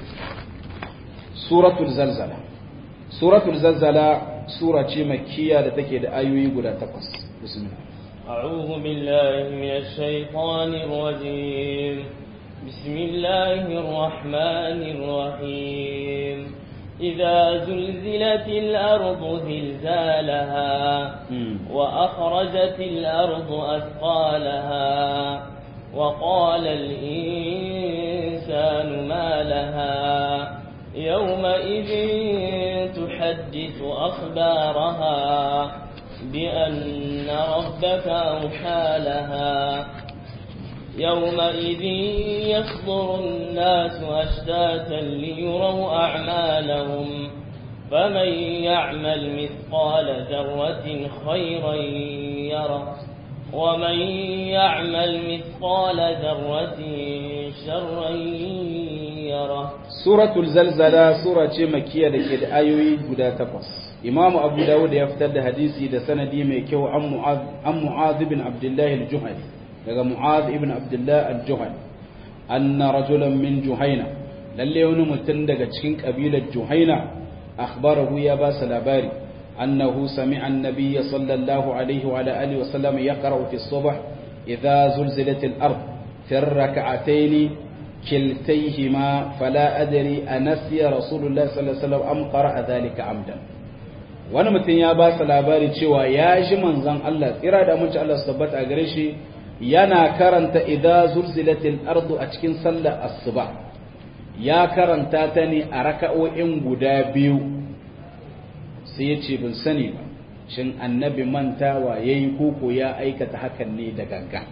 suratul zalzala suratul zalzala sura ce makkiya da take da ayoyi guda takwas bismillah أعوذ بالله من الشيطان الرجيم بسم الله الرحمن الرحيم إذا زلزلت الأرض زلزالها وأخرجت الأرض أثقالها وقال الإنسان ما لها يومئذ تحدث أخبارها بأن ربك أوحى لها يومئذ يصدر الناس أشتاتا ليروا أعمالهم فمن يعمل مثقال ذرة خيرا يره ومن يعمل مثقال ذرة شرا يره سورة الزلزلة سورة مكية لكي آيوي قدا تقص إمام أبو داود يفتد حديثي دا سندي ميكيو عن معاذ, عن معاذ بن عبد الله الجهني daga Mu'adh ibn Abdullah al-Juhani anna rajulan min Juhaina lalle wani mutum daga cikin kabilar Juhaina akhbarahu ya ba sa labari annahu sami'a an-nabiy sallallahu alaihi wa ala alihi wa sallam yaqra'u fi as-subh idha zulzilat al-ard fi ar-rak'atayn kiltayhima fala adri anasiya rasulullah sallallahu alaihi wasallam am qara'a dhalika amdan wani mutum ya ba sa labari cewa ya ji manzon Allah tsira da mun ci Allah su tabbata a gare shi yana karanta idza zulzilatil ardu a cikin sallar asuba ya karanta ta ne a raka'o'in guda biyu sai ya ce bin sani ba shin annabi mantawa yayi koko ya aikata hakan ne da ganga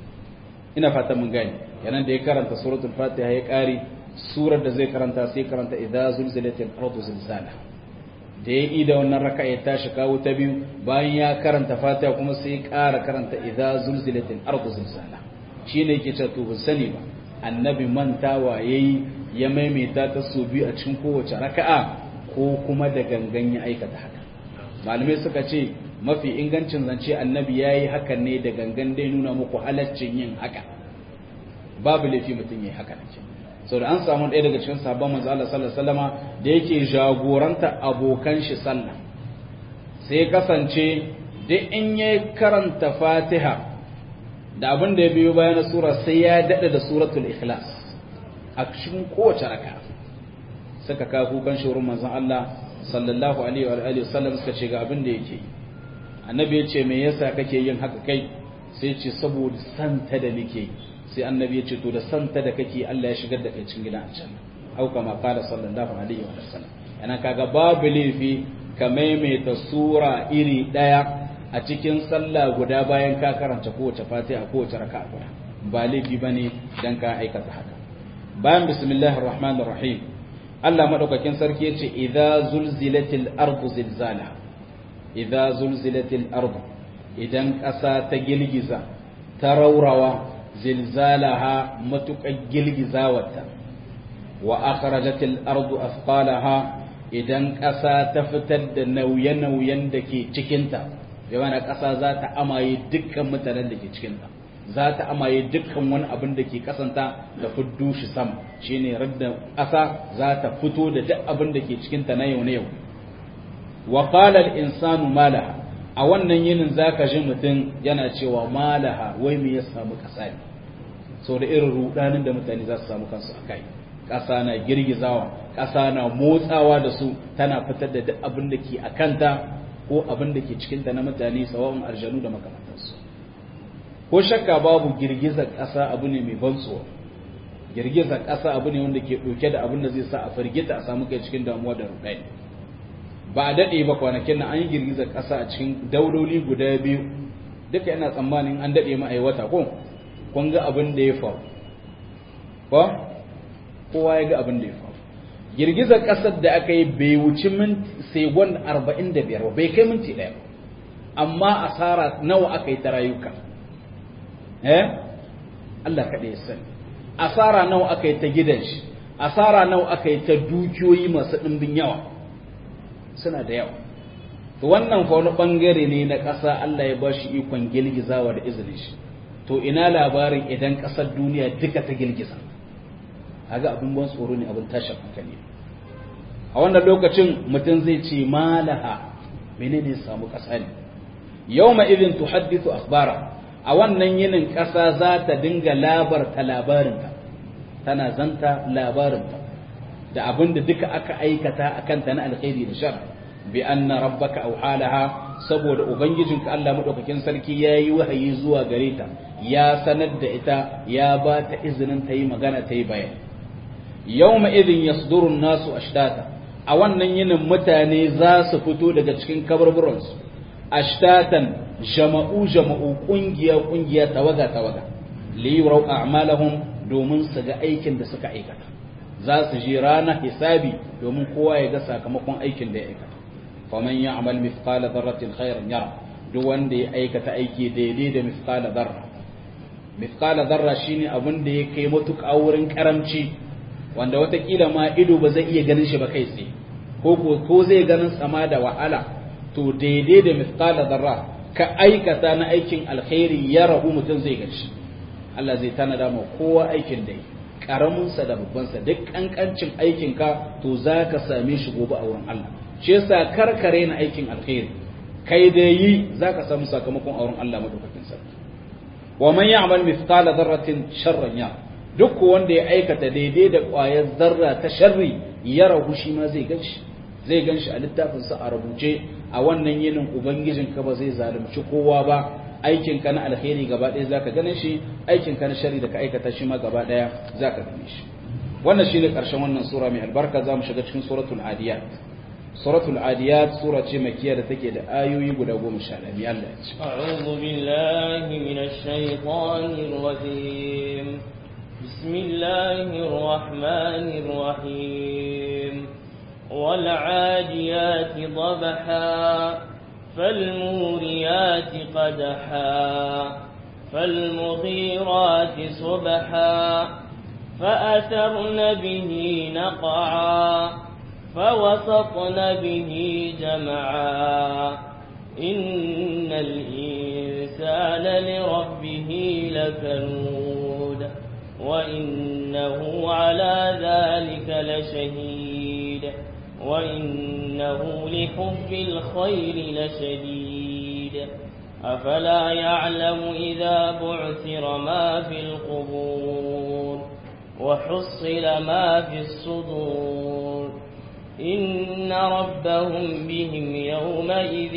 ina fata mun gani yanan da ya karanta suratul fatiha ya kare surar da zai karanta sai karanta idza zulzilatil ardu zilzala da ya yi da wannan raka ya tashi kawo ta biyu bayan ya karanta fatiha kuma sai ya ƙara karanta idza zulzilatil ardu zilzala shine yake cewa to ban sani ba annabi mantawa yayi ya maimaita ta su biyu a cikin kowace raka'a ko kuma da gangan ya aikata haka malamai suka ce mafi ingancin zance annabi yayi hakan ne da gangan dai nuna muku halaccin yin haka babu laifi mutum yayi haka nake sau da an samu ɗaya daga cikin sabon manzo Allah sallallahu alaihi wasallama da yake jagoranta abokan shi sallah sai kasance duk in ya karanta Fatiha da abin da ya biyo bayan sura sai ya dada da suratul ikhlas a cikin kowace raka suka kawo kukan shurun manzon Allah sallallahu alaihi wa alihi wasallam suka ce ga abin da yake annabi ya ce me yasa kake yin haka kai sai ce saboda santa da nake yi sai annabi ya ce to da santa da kake Allah ya shigar da kai cikin gidan aljanna au kama qala sallallahu alaihi wa sallam yana kaga babu laifi ka maimaita sura iri daya a cikin sallah guda bayan ka karanta kowace fatiha kowace raka'a guda ba laifi bane dan ka aikata haka bayan bismillahir rahmanir rahim Allah madaukakin sarki yace idza zulzilatil ardu zilzala idza zulzilatil ardu idan ƙasa ta girgiza ta raurawa zilzalaha matuƙar girgizawarta wa akhrajatil ardu athqalaha idan ƙasa ta fitar da nauye-nauyen da ke cikinta yawan ƙasa za ta amaye dukkan mutanen da ke cikinta za ta amaye dukkan wani abin da ke kasanta da fuddu shi sama shine radda ƙasa za ta fito da duk abin da ke cikinta na yau na yau wa qala al insanu malaha a wannan yinin zaka ji mutum yana cewa malaha wai me ya samu ƙasa ne sau da irin rudanin da mutane za su samu kansu a kai ƙasa na girgizawa ƙasa na motsawa da su tana fitar da duk abin da ke a kanta ko abin da ke cikinta na mutane sawa'un arjanu da makamantansu ko shakka babu girgizar ƙasa abu ne mai ban tsoro girgizar ƙasa abu ne wanda ke ɗauke da abin da zai sa a firgita a samu kai cikin damuwa da rudani ba a daɗe ba kwanakin nan an yi girgizar ƙasa a cikin dauloli guda biyu duka yana tsammanin an daɗe ma'aiwata ko kun ga abin da ya faru ba kowa ya ga abin da ya faru girgizar ƙasar da aka yi bai wuci segon 45 ba bai kai minti ɗaya ba amma asara nawa aka yi ta rayuka eh Allah kaɗai ya sani asara nawa aka yi ta gidan shi asara nawa aka yi ta dukiyoyi masu ɗimbin yawa suna da yawa to wannan fa wani ɓangare ne na ƙasa Allah ya ba shi ikon girgizawa da izinin shi to ina labarin idan ƙasar duniya duka ta girgiza kaga abin ban tsoro ne abin tashin hankali a wannan lokacin mutum zai ce malaha menene samu ƙasa ne yawma idin tuhaddithu akhbara a wannan yinin ƙasa za ta dinga labarta labarinta tana zanta labarinta da abin da duka aka aikata a kanta na alkhairi da shar bi anna rabbaka awhalaha saboda ubangijinka Allah madaukakin sarki yayi wahayi zuwa gare ta ya sanar da ita ya ba ta izinin ta yi magana ta yi bayani yawma idin yasduru nasu ashtata a wannan yinin mutane za su fito daga cikin kaburburansu ashtatan jama'u jama'u kungiya kungiya tawaga tawaga li yurau a'malahum domin su ga aikin da suka aikata za su je ranar hisabi domin kowa ya ga sakamakon aikin da ya aikata faman ya'mal mithqala dharratin khairan yara duk wanda ya aikata aiki daidai da mithqala dharra mithqala dharra shine abin da ya kai matuƙa wurin karamci wanda watakila ma ido ba zai iya ganin shi ba kai tsaye ko ko zai ganin sama da wahala to daidai da mithqala dharra ka aikata na aikin alkhairi ya rahu mutum zai gaci Allah zai tanada ma kowa aikin da yi karaminsa da babbansa duk kankancin aikinka to za ka same shi gobe a wurin Allah shi yasa karkare na aikin alkhairi kai da yi za ka samu sakamakon a wurin Allah madaukakin sarki wa man ya'mal mithqala dharratin sharran ya duk wanda ya aikata daidai da ƙwayar zarra ta sharri ya rahu shi ma zai ganshi zai ganshi a littafin sa a rubuce a wannan yinin ubangijin ka ba zai zalunci kowa ba aikin ka na alheri gaba ɗaya zaka ganin shi aikin ka na sharri da ka aikata shi ma gaba ɗaya zaka gane shi wannan shine karshen wannan sura mai albarka zamu shiga cikin suratul adiyat suratul adiyat sura ce makiya da take da ayoyi guda goma sha ɗaya Allah ya ce أعوذ بالله من الشيطان الرجيم بسم الله الرحمن الرحيم والعاديات ضبحا فالموريات قدحا فالمغيرات صبحا فأثرن به نقعا فوسطن به جمعا إن الإنسان لربه لكنود وإنه على ذلك لشهيد وإنه لحب الخير لشديد أفلا يعلم إذا بعثر ما في القبور وحصل ما في الصدور إن ربهم بهم يومئذ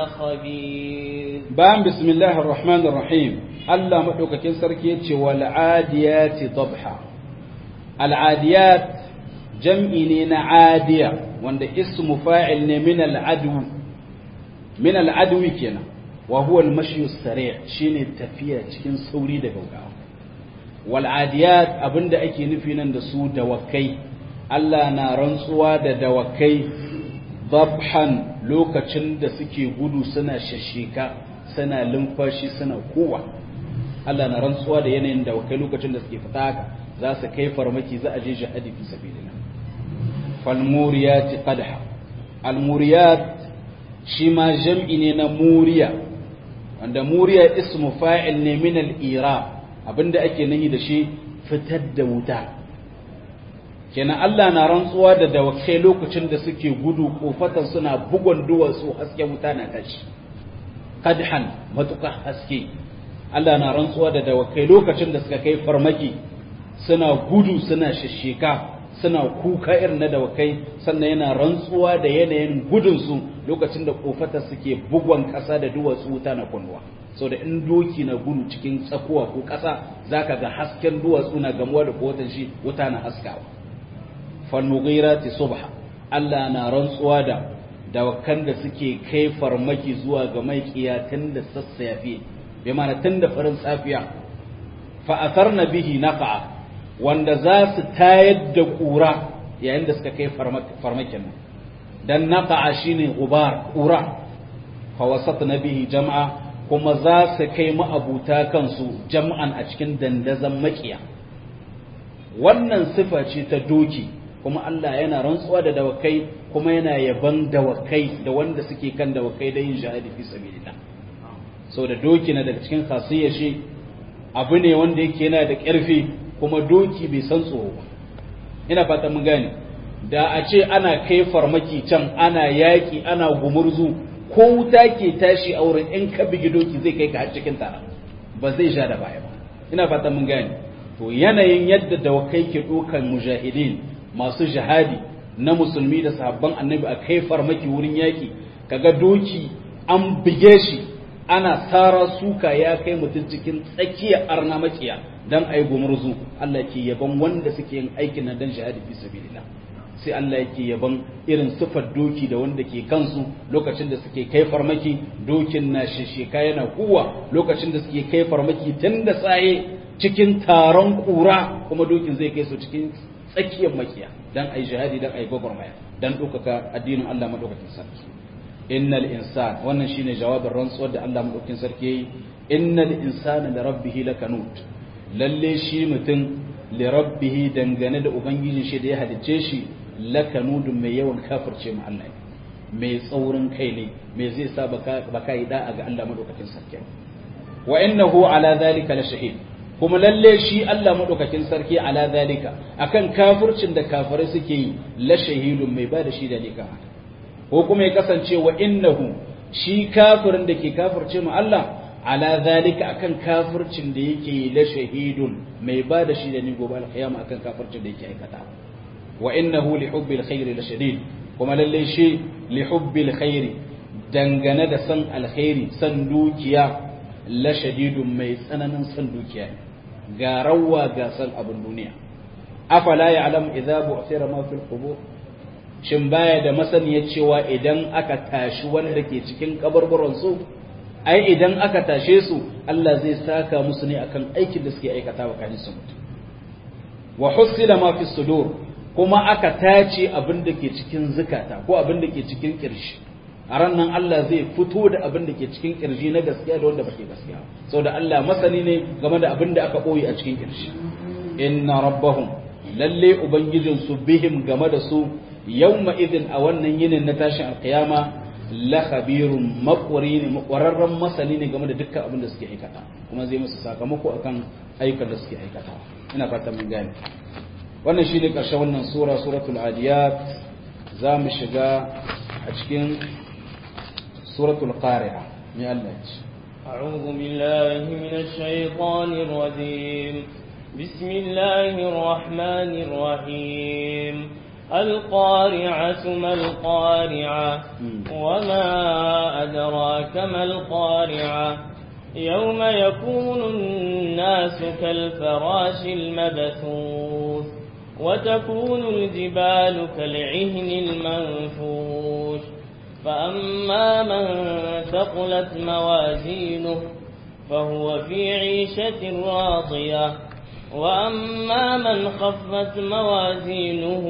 لخبير بام بسم الله الرحمن الرحيم الله مدوكاكين sarki yace wal adiyati dabha al adiyat jam'i ne na adiya wanda ismu fa'il ne min al adu min al adwi kenan wa huwa al mashyu sari' shine tafiya cikin sauri da gaugawa wal adiyat abinda ake nufi nan da su dawakai Allah na rantsuwa da dawakai dabhan lokacin da suke gudu suna shashika suna lumfashi suna kowa Allah na rantsuwa da yanayin dawakai lokacin da suke fita haka za su kai farmaki za a je jihadi fi sabilillah fal muriyat qadha al muriyat shi ma jam'i ne na muriya wanda muriya ismu fa'il ne min al ira abinda ake nahi da shi fitar da wuta kenan Allah na rantsuwa da dawakai lokacin da suke gudu kofatan suna bugon duwatsu haske wuta na tashi kadhan matuka haske Allah na rantsuwa da dawakai lokacin da suka kai farmaki suna gudu suna shishika suna kuka irin na dawakai sannan yana rantsuwa da yanayin gudun su lokacin da kofatan suke bugon kasa da duwatsu wuta na kunwa so da in doki na gudu cikin tsakuwa ko kasa zaka ga hasken duwatsu na gamuwa da kotan shi wuta na haskawa falmughirati subha Allah na rantsuwa da dawakan da suke kai farmaki zuwa ga maikiya tun da sassafe bi mana tun da farin safiya fa atharna bihi naqa wanda za su tayar da kura yayin da suka kai farmakin nan dan naqa shine gubar kura fa wasatna bihi jam'a kuma za su kai ma'abuta kansu jam'an a cikin dandazan makiya wannan sifa ce ta doki kuma Allah yana rantsuwa da dawakai kuma yana yaban dawakai da wanda suke kan dawakai da yin shahadi fi sabilillah so da doki na daga cikin khasiyya shi abu ne wanda yake yana da ƙarfi kuma doki bai san tsoro ba ina fata mun gane da a ce ana kai farmaki can ana yaƙi ana gumurzu ko wuta ke tashi a wurin in ka bigi doki zai kai ka har cikin tara ba zai sha da baya ba ina fata mun gane to yanayin yadda dawakai ke ɗaukan mujahidin masu jihadi na musulmi da sahabban annabi a kai farmaki wurin yaƙi kaga doki an bige shi ana tsara suka ya kai mutum cikin tsakiyar arna makiya dan ayi gumurzu Allah ke yaban wanda suke yin aikin nan dan jihadi fi sabilillah sai Allah yake yaban irin sifar doki da wanda ke kansu lokacin da suke kai farmaki dokin na shishika yana kuwa lokacin da suke kai farmaki tun da tsaye cikin taron kura kuma dokin zai kai su cikin tsakiyar makiya dan ayi jihadi dan ayi gwagwarmaya dan ɗaukaka addinin Allah madaukakin sarki innal insan wannan shine jawabin rantsuwar da Allah madaukakin sarki yayi innal insana li rabbih lakanut lalle shi mutum li rabbih dangane da ubangijin shi da ya halicce shi lakanudun mai yawan kafirce mu Allah mai tsaurin kai ne mai zai sa baka yi da'a ga Allah madaukakin sarki wa innahu ala zalika la shahid kuma lalle shi Allah madaukakin sarki ala zalika akan kafircin da kafirai suke yi la shahidun mai bada shi da lika ko kuma ya kasance wa innahu shi kafirin da ke kafirce mu Allah ala zalika akan kafircin da yake la shahidun mai bada shi da ni gobe alqiyama akan kafircin da yake aikata wa innahu li hubbil khairi la shadid kuma lalle shi li hubbil khairi dangane da san alkhairi san dukiya la shadidun mai tsananin san dukiya ga rawa ga san abin duniya afala ya'lam idza bu'thira ma fil qubur shin baya da masaniya cewa idan aka tashi wanda ke cikin kabarbaran su ai idan aka tashe su Allah zai saka musu ne akan aikin da suke aikata wa kanin su mutu wa husila ma fi sudur kuma aka tace abin da ke cikin zukata ko abin da ke cikin kirshi a ran nan Allah zai fito da abin da ke cikin kirji na gaskiya da wanda bake gaskiya saboda Allah masani ne game da abin da aka boye a cikin kirshi inna rabbahum lalle ubangijin su bihim game da su yawma idin a wannan yinin na tashin alkiyama la khabirun maqwari ne makwararren masani ne game da dukkan abin da suke aikata kuma zai musu sakamako akan ayyukan da suke aikata ina fata mun gane wannan shine karshen wannan sura suratul adiyat za mu shiga a cikin suratul qari'a mai Allah ce أعوذ بالله من الشيطان الرجيم بسم الله الرحمن الرحيم القارعة ما القارعة وما أدراك ما القارعة يوم يكون الناس كالفراش المبثوث وتكون الجبال كالعهن المنفوش فأما من ثقلت موازينه فهو في عيشة راضية وأما من خفت موازينه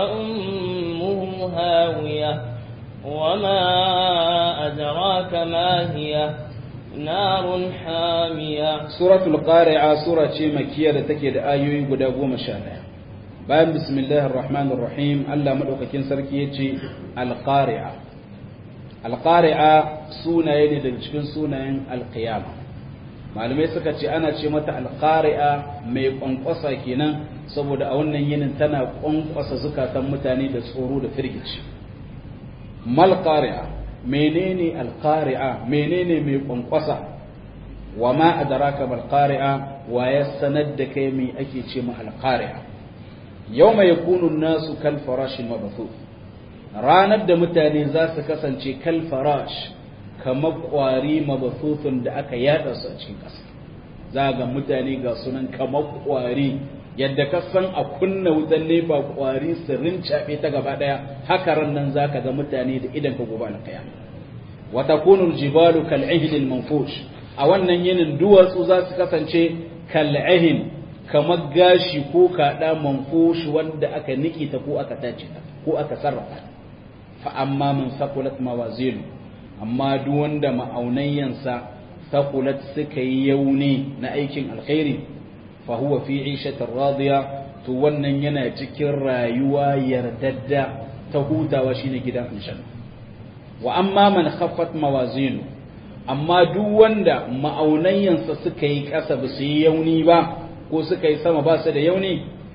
فأمه هاوية وما أدراك ما هي نار حامية سورة القارعة سورة مكية تكيد آيوي قد أقوم شانها bayan bismillahir rahmanir rahim Allah madaukakin sarki yace alqari'a alqari'a sunaye ne daga cikin sunayen alqiyama malamai suka ce ana ce mata alqari'a mai kwankwasa kenan saboda a wannan yinin tana kwankwasa zukatan mutane da tsoro da firgici mal qari'a menene alqari'a menene mai kwankwasa wa ma adraka mal qari'a wa ya sanar da kai me ake ce ma alqari'a yawma yakunu nasu kal farashin mabathu ranar da mutane za su kasance kal farash kamar kwari mabathuthun da aka yada su a cikin ƙasa za ga mutane ga sunan kamar kwari yadda ka san a kunna wutan nefa kwari su rincaɓe ta gaba ɗaya haka ran nan za ka ga mutane da idan ka gobe na kaya wa takunu jibalu kal ihl manfush a wannan yinin duwatsu za su kasance kal kamar gashi ko kaɗa manfushi wanda aka niki ta ko aka tace ta ko aka sarrafa fa amma man saqulat mawazinu amma duk wanda ma'aunayyansa saqulat suka yi yauni na aikin alkhairi fa huwa fi 'ishatin radiya to wannan yana cikin rayuwa yardadda ta hutawa shine gidan inshan wa amma man khaffat mawazinu amma duk wanda ma'aunayyansa suka yi ƙasa ba su yi yauni ba ko suka yi sama ba su da yauni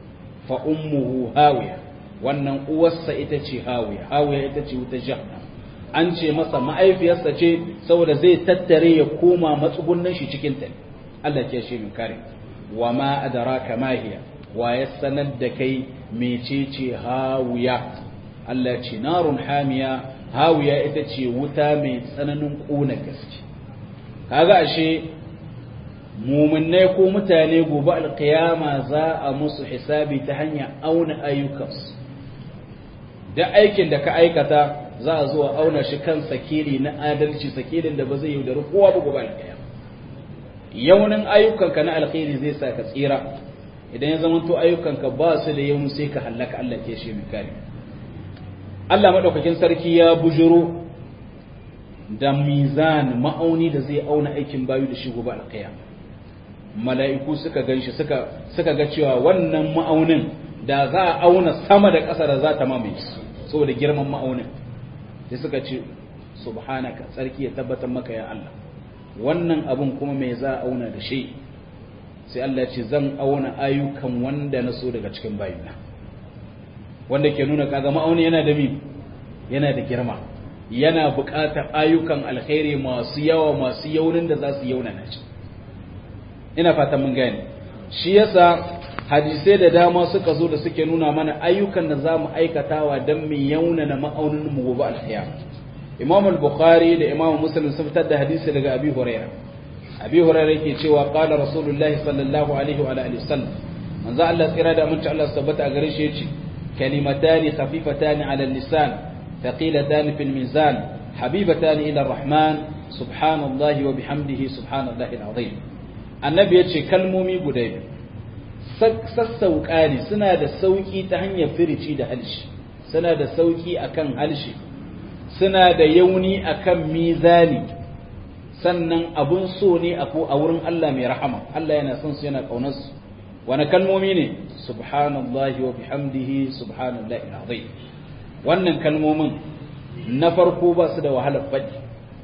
fa ummuhu hawiya wannan uwarsa ita ce hawiya hawiya ita ce wuta jahannam an ce masa ma'aifiyarsa ce saboda zai tattare ya koma matsugunnan shi cikin ta Allah ke shi min kare wa ma adraka ma hiya wa ya sanar da kai mecece hawiya Allah ce narun hamiya hawiya ita ce wuta mai tsananin ƙuna gaske kaga ashe muminai ko mutane gobe alkiyama za a musu hisabi ta hanyar auna ayyukansu da aikin da ka aikata za a zuwa auna shi kan sakiri na adalci sakirin da ba zai yaudari kowa ba gobe alkiyama yaunin ayyukanka na alkhairi zai sa ka tsira idan ya zama to ayyukanka ba su da yawan sai ka hallaka Allah ke shi mai kare Allah madaukakin sarki ya bujuro da mizan ma'auni da zai auna aikin bayu da shi gobe alkiyama mala'iku suka ganshi suka suka ga cewa wannan ma'aunin da za a auna sama da ƙasa da za ta mamaye su saboda girman ma'aunin sai suka ce subhanaka tsarki ya tabbatar maka ya Allah wannan abun kuma me za a auna da shi sai Allah ce zan auna ayyukan wanda na so daga cikin bayina wanda ke nuna kaga ma'auni yana da mi yana da girma yana buƙatar ayyukan alkhairi masu yawa masu yaunin da za su yauna na shi ina fatan mun gane shi yasa hadisai da dama suka zo da suke nuna mana ayyukan da za mu aikatawa don mu yauna na ma'aunin mu gobe alkhairi imam al-bukhari da imam muslim sun fitar da hadisi daga abi hurairah abi hurairah yake cewa qala rasulullahi sallallahu alaihi wa alihi wasallam manzo Allah tsira da mun Allah tabbata a gare shi yace kalimatani khafifatani ala lisan thaqilatani fil mizan habibatani ila ar-rahman subhanallahi wa bihamdihi subhanallahi al-azim annabi yace kalmomi guda biyu sassauƙa ne suna da sauƙi ta hanyar firici da halshi suna da sauƙi akan halshi suna da yauni akan mizani sannan abun so ne a wurin Allah mai rahama Allah yana son su yana kaunar su wani kalmomi ne subhanallahi wa bihamdihi subhanallahi alazim wannan kalmomin na farko ba su da wahalar faɗi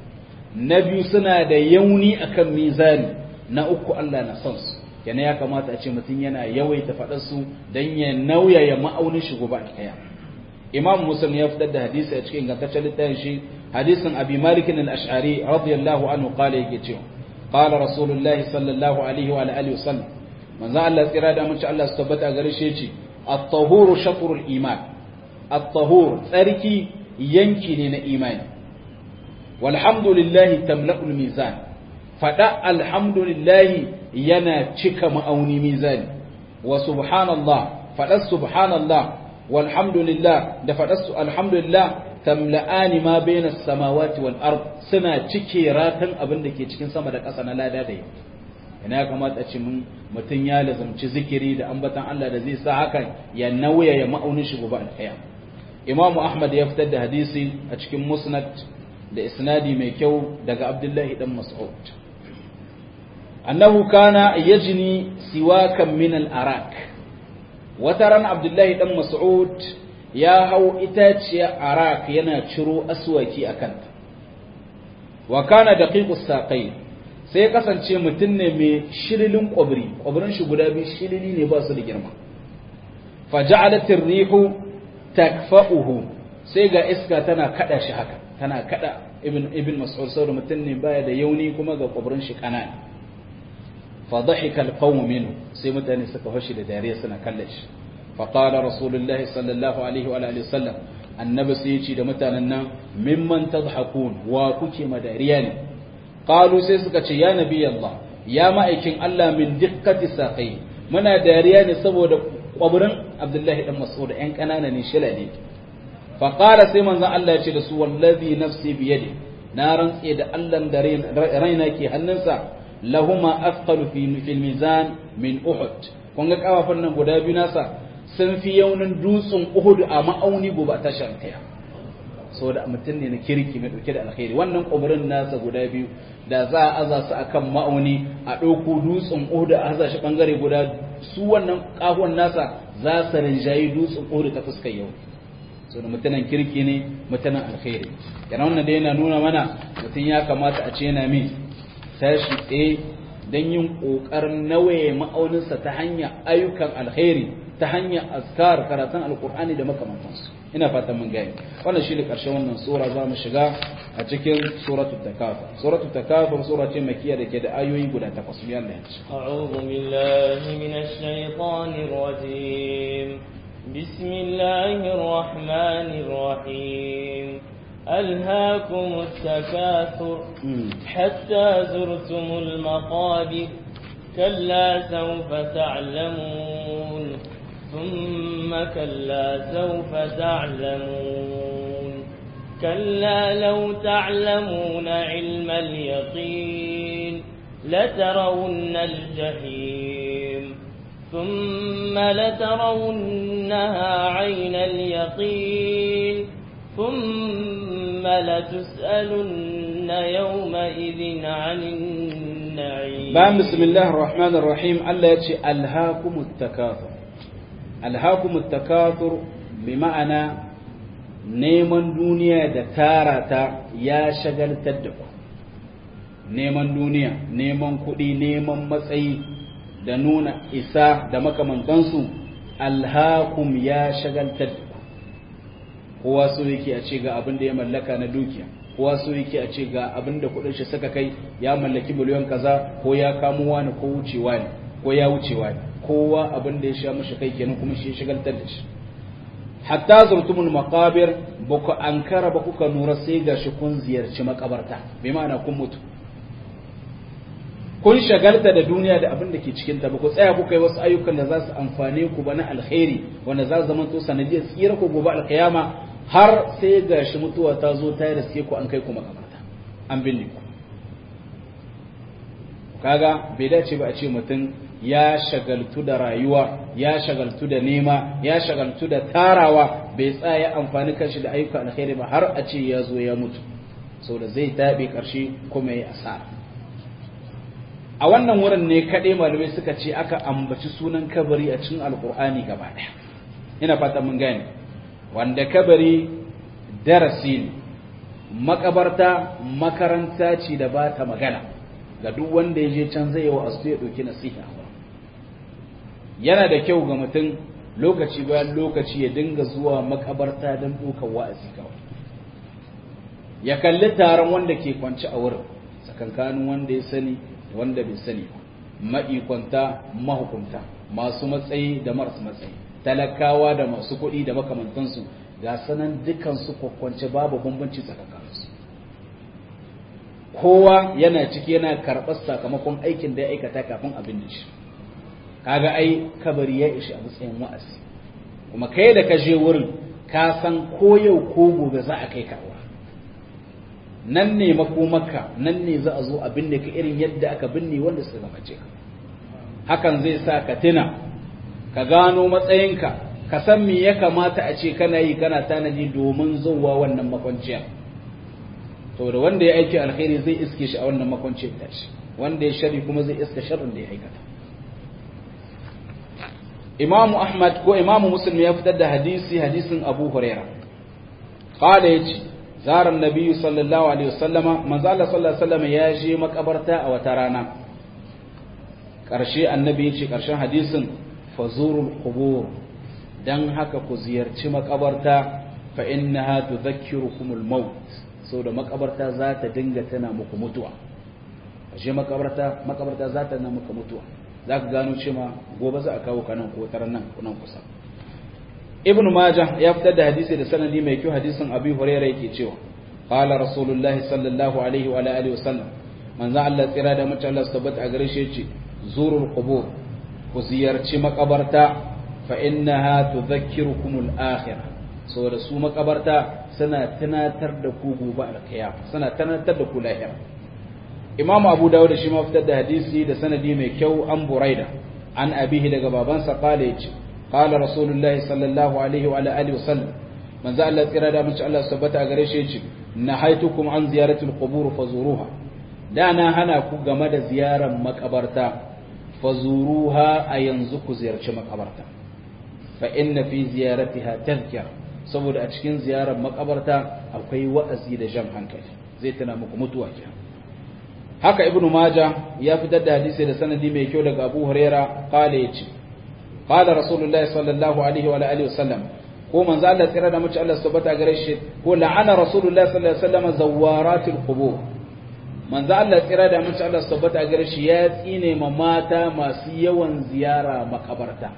na biyu suna da yauni akan mizani na uku Allah na son su yana ya kamata a ce mutum yana yawaita faɗar su don ya nauyaya ma'aunin shi gobe a imam muslim ya fitar da hadisi a cikin ingantaccen littafin shi hadisin abi malik al-ash'ari radiyallahu anhu qala yake cewa qala rasulullahi sallallahu alaihi wa alihi wasallam manzo Allah tsira da mutunci Allah su tabbata gare shi yace at-tahuru shatrul iman at-tahur tsarki yanki ne na imani walhamdulillahi tamla'ul mizan fada alhamdulillahi yana cika ma'auni mizani wa subhanallah fada subhanallah walhamdulillah da faɗarsu alhamdulillah tamla'ani ma bayna samawati wal ard suna cike ratan abin da ke cikin sama da ƙasa na lada da yau ina ya kamata ce mun mutum ya lazamci zikiri da ambatan Allah da zai sa hakan ya nauya ya ma'aunin shi gobe alƙaya Imam Ahmad ya fitar da hadisi a cikin Musnad da isnadi mai kyau daga Abdullahi dan Mas'ud annahu kana yajni siwakan min al-arak wata ran abdullahi dan mas'ud ya hau itaciya arak yana ciro aswaki a kanta wa kana daqiqus saqai sai kasance mutum ne mai shirilin kwabri kwabrin shi guda biyu shirili ne ba su da girma faja'alat ar-rihu takfa'uhu sai ga iska tana kada shi haka tana kada ibn ibn mas'ud saboda mutum ne baya da yauni kuma ga kwabrin shi kanana فضحك القوم منه sai mutane suka fashi da dariya suna kallon shi faqala rasulullahi sallallahu alaihi wa alihi wasallam annabi sai yace da mutanen nan mimman tadhakun wa kuke madariya ne qalu sai suka ce ya nabi Allah ya ma'aikin Allah min dikkati saqai muna dariya ne saboda kwabrin Abdullahi dan Mas'ud ɗan kanana ne shilale faqala sai manzon Allah ya ce da su wallazi nafsi biyadi na rantse da Allah da raina ke hannunsa lahuma afqalu fi fil mizan min uhud kun ga kafafan nan guda biyu nasa sun fi yaunin dutsen uhud a ma'auni gobe ta shankaya saboda mutum ne na kirki mai dauke da alkhairi wannan kuburin nasa guda biyu da za a aza su akan ma'auni a ɗauko dutsen uhud a aza shi bangare guda su wannan kafuwan nasa za su rinjayi dutsen uhud ta fuskar yau saboda mutumin kirki ne mutumin alkhairi yana wannan da yana nuna mana mutum ya kamata a ce yana min tashi tsaye don yin ƙoƙarin nawaye ma'auninsa ta hanyar ayyukan alkhairi ta hanyar azkar karatun alkur'ani da makamantansu ina fatan mun gani wannan shine karshen wannan sura za mu shiga a cikin suratul takafur suratul takafur sura ce makkiya da ke da ayoyi guda takwas biyan da yanci أعوذ بالله من الشيطان الرجيم بسم الله الرحمن الرحيم ألهاكم التكاثر حتى زرتم المقابر كلا سوف تعلمون ثم كلا سوف تعلمون كلا لو تعلمون علم اليقين لترون الجحيم ثم لترونها عين اليقين ثم لتسألن يومئذ عن النعيم bayan bismillahir rahmanir rahim Allah ya ce alhaakumut takathur alhaakumut takathur bi ma'ana neman duniya da tara ta ya shagaltar da ku neman duniya neman kuɗi neman matsayi da nuna isa da makamantansu alhakum ya shagaltar da ku kowa so yake a ce ga abin da ya mallaka na dukiya kowa so yake a ce ga abin da kudin shi suka kai ya mallaki miliyon kaza ko ya kamo wani ko wucewa ne ko ya wucewa ne kowa abin da ya sha mashi kai kenan kuma shi ya shagaltar da shi hatta zurtumul maqabir ba ku ankara ba kuka nura sai gashi kun ziyarci makabarta bai ma'ana kun mutu kun shagalta da duniya da abin da ke cikin ta ba ku tsaya kuka yi wasu ayyukan da za su amfane ku ba na alkhairi wanda za su zama to sanadiyar tsira ku gobe alkiyama har sai ga shi mutuwa ta zo ta riske ku an kai ku makabarta an binne ku kaga bai dace ba a ce mutum ya shagaltu da rayuwa ya shagaltu da nema ya shagaltu da tarawa bai tsaya amfani kanshi da ayyuka alkhairi ba har a ce ya zo ya mutu saboda zai tabe karshe kuma ya asara a wannan wurin ne kaɗai malamai suka ce aka ambaci sunan kabari a cikin alkur'ani gaba ɗaya ina fata mun gane wanda kabari darasi ne makabarta makaranta ce da ba ta magana ga duk wanda ya je can zai yi wa asu ya ɗauki nasiha yana da kyau ga mutum lokaci bayan lokaci ya dinga zuwa makabarta don ɗaukar wa'azi kawai ya kalli taron wanda ke kwance a wurin tsakankanin wanda ya sani wanda bai sani ba ma'ikwanta mahukunta masu matsayi da marasu matsayi talakawa da masu kuɗi da makamantansu ga sanan dukansu kwakwance babu bambanci tsakankaninsu kowa yana ciki yana karɓar sakamakon aikin da ya aikata kafin abin da shi kaga ai kabari ya ishi a matsayin wa'azi kuma kai da ka je wurin ka san ko yau ko gobe za a kai ka nan ne makomaka nan ne za a zo a binne ka irin yadda aka binne wanda suka gabace ka hakan zai sa ka tuna ka gano matsayinka ka san me ya kamata a ce kana yi kana tanadi domin zuwa wannan makwanciya to da wanda ya aiki alkhairi zai iske shi a wannan makwanciyar tashi wanda ya shari kuma zai iska sharrin da ya aikata imamu ahmad ko imamu muslim ya fitar da hadisi hadisin abu huraira qala yace zarar nabi sallallahu alaihi wasallama manzo Allah sallallahu alaihi wasallama ya je makabarta a wata rana karshe annabi yace karshen hadisin fazurul qubur dan haka ku ziyarci makabarta fa innaha tudhakkirukumul maut saboda makabarta za ta dinga tana muku mutuwa ashe makabarta makabarta za ta tana muku mutuwa za ka gano cewa gobe za a kawo ka nan ko taran nan nan kusa ibn majah ya fitar da hadisi da sanadi mai kyau hadisin abi hurairah yake cewa qala rasulullah sallallahu alaihi wa alihi wasallam manzo Allah tsira da mace Allah tabbata a gare shi yace zurul qubur ku ziyarci makabarta fa innaha tudhakkirukum al-akhirah saboda su makabarta suna tunatar da ku gobe alkiyama suna tunatar da ku lahira imam abu dawud shi ma fitar da hadisi da sanadi mai kyau an buraida an abihi daga babansa qala yace qala rasulullahi sallallahu alaihi wa alihi wasallam manzo Allah tsira da mace Allah tabbata a gare shi yace nahaitukum an ziyarati al-qubur fazuruha da na hana ku game da ziyarar makabarta fazuruha a yanzu ku ziyarci makabarta fa inna fi ziyaratiha tadhkira saboda a cikin ziyarar makabarta akwai wa'azi da jan hankali zai tana muku mutuwa kenan haka ibnu maja ya fitar da hadisi da sanadi mai kyau daga abu huraira qala yace qala rasulullahi sallallahu alaihi wa alihi wasallam ko manzo Allah tsira da mace Allah subhanahu gare shi ko la'ana rasulullahi sallallahu alaihi wasallam zawaratul qubur manzo Allah tsira da mace Allah subhanahu gare shi ya tsine ma mata masu yawan ziyara makabarta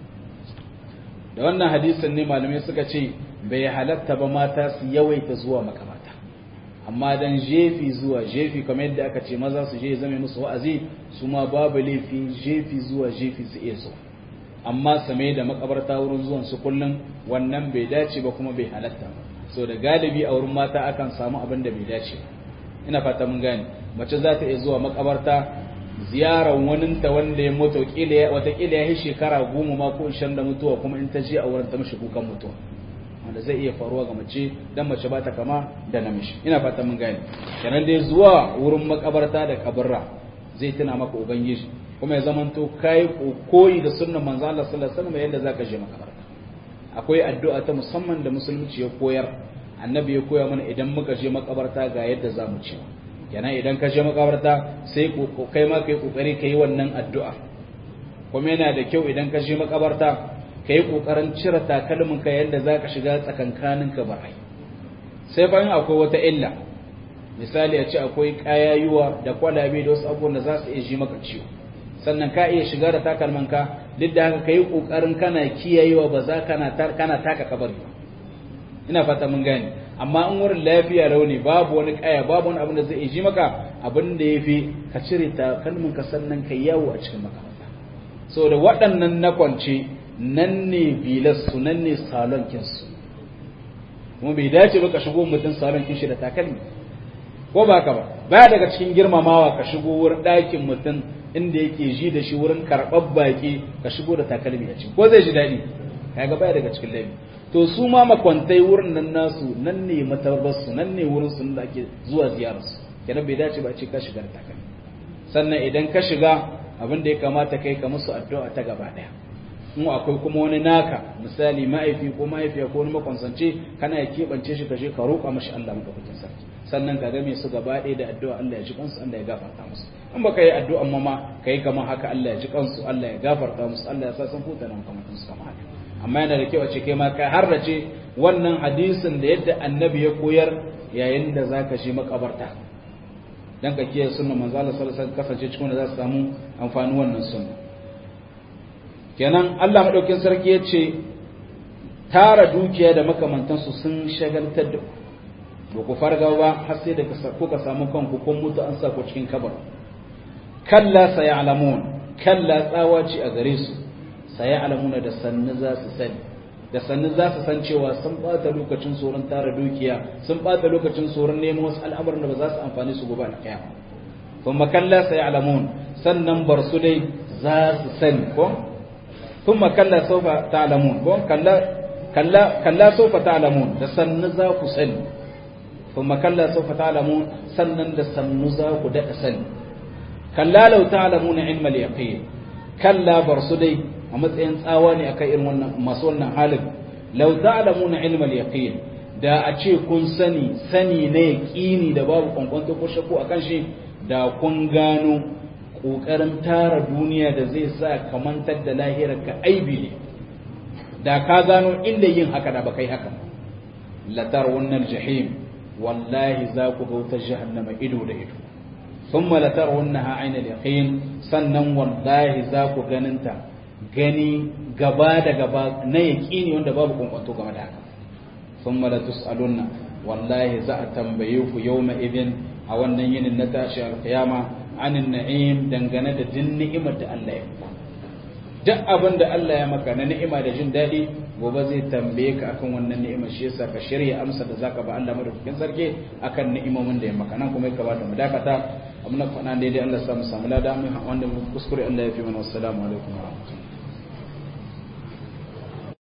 da wannan hadisin ne malamai suka ce bai halatta ba mata su yawaita zuwa makabarta amma dan jefi zuwa jefi kamar yadda aka ce maza su je zame musu wa'azi su ma babu laifi jefi zuwa jefi su iya zuwa amma same da makabarta wurin zuwan su kullum wannan bai dace ba kuma bai halatta so da galibi a wurin mata akan samu abin da bai dace ina fata mun gane mace za ta iya zuwa makabarta ziyarar waninta wanda ya mutu watakila ya yi shekara goma ma ko ishirin da mutuwa kuma in ta je a wurin ta mashi kukan mutuwa wanda zai iya faruwa ga mace dan mace ba ta kama da namiji ina fata mun gane kenan dai zuwa wurin makabarta da kabarra zai tuna maka ubangiji kuma ya zamanto kai koyi da sunnan manzo Allah sallallahu alaihi wasallam yadda zaka je makabarta akwai addu'a ta musamman da musulunci ya koyar annabi ya koya mana idan muka je makabarta ga yadda zamu ce kenan idan ka je makabarta sai kai ma kai kokari kai wannan addu'a kuma yana da kyau idan ka je makabarta kai kokarin cire takalmin ka yadda zaka shiga tsakankanin ka barai sai fa akwai wata illa misali a ce akwai kayayuwa da kwalabe da wasu abubuwan da za su iya ji maka ciwo sannan ka iya shiga da takalmanka duk da haka ka yi ƙoƙarin kana kiyayewa ba za kana taka kabari ba ina fata mun gane amma in wurin lafiya rauni babu wani kaya babu wani abin da zai ji maka abin da ya fi ka cire takalmanka sannan ka yawo a cikin makaranta so da waɗannan na kwance nan ne bilarsu nan ne salon kinsu kuma bai dace ba ka shigo mutum salon kinshi da takalmi ko ba ka ba baya daga cikin girmamawa ka shigo wurin ɗakin mutum inda yake ji da shi wurin karɓar baƙi ka shigo da takalmi a ciki ko zai ji daɗi kaga baya daga cikin laifi to su ma makwantai wurin nan nasu nan ne matarbarsu nan ne wurin su da ake zuwa ziyararsu kenan bai dace ba a ce ka shiga da takalmi sannan idan ka shiga abin da ya kamata kai ka musu addu'a ta gaba ɗaya in akwai kuma wani naka misali ma'aifi ko mahaifiya ko wani makwansance kana ya keɓance shi ka je ka roƙa mashi Allah madaukakin sarki sannan ka game su gaba ɗaya da addu'a Allah ya ji kansu Allah ya gafarta musu in baka yi addu'an ma ma kai kamar haka Allah ya ji kansu Allah ya gafarta musu Allah ya sa san huta nan kamar su kamar haka amma yana da kyau a ce kai ma ka harrace wannan hadisin da yadda annabi ya koyar yayin da zaka je makabarta dan ka kiyaye sunnar manzo Allah sallallahu alaihi wasallam kasance cikin da za su samu amfani wannan sunna kenan Allah madaukin sarki ya ce tara dukiya da makamantansu sun shagaltar da ku ba ku farga ba har sai da kuka samu kanku kun mutu an sa ku cikin kabar kalla sayalamun kalla tsawa ce a gare su sayalamuna da sannu za su sani da sannu za su san cewa sun bata lokacin tsoron tara dukiya sun bata lokacin tsoron neman wasu al'amuran da ba za su amfani su gobe alƙiyama kuma kalla sayalamun sannan bar su dai za su sani ko ثم كلا سوف تعلمون كلا كلا كلا سوف تعلمون da sannu za ku sani ثم كلا سوف تعلمون sannan da sannu za ku da sani kalla law ta'lamuna ilma al-yaqin kalla barsu dai a matsayin tsawa ne akan irin wannan masu wannan halin law ta'lamuna ilma al-yaqin da a ce kun sani sani na yaqini da babu kwankwanto ko shakku akan shi da kun gano ƙoƙarin tara duniya da zai sa ka mantar da lahirar ka aibi ne da ka gano inda yin haka da ba kai haka latar wannan jahim wallahi za ku ga wutar jahannama ido da ido thumma latar wannan ha'aina yaqin sannan wallahi za ku ganinta gani gaba da gaba na yaqini wanda babu kwankwanto game da haka thumma la tus'alunna wallahi za a tambaye ku yawma idin a wannan yinin na tashi alqiyama anin na'im dangane da din ni'imar da Allah ya maka duk abin da Allah ya maka na ni'ima da jin daɗi gobe zai tambaye ka akan wannan ni'imar shi yasa ka shirya amsa da zaka ba Allah madaukakin sarki akan ni'imomin da ya maka nan kuma ya kamata mu dakata amma na faɗa daidai Allah ya samu samu lada wanda mu kuskure Allah ya fi mana wassalamu alaikum wa rahmatullahi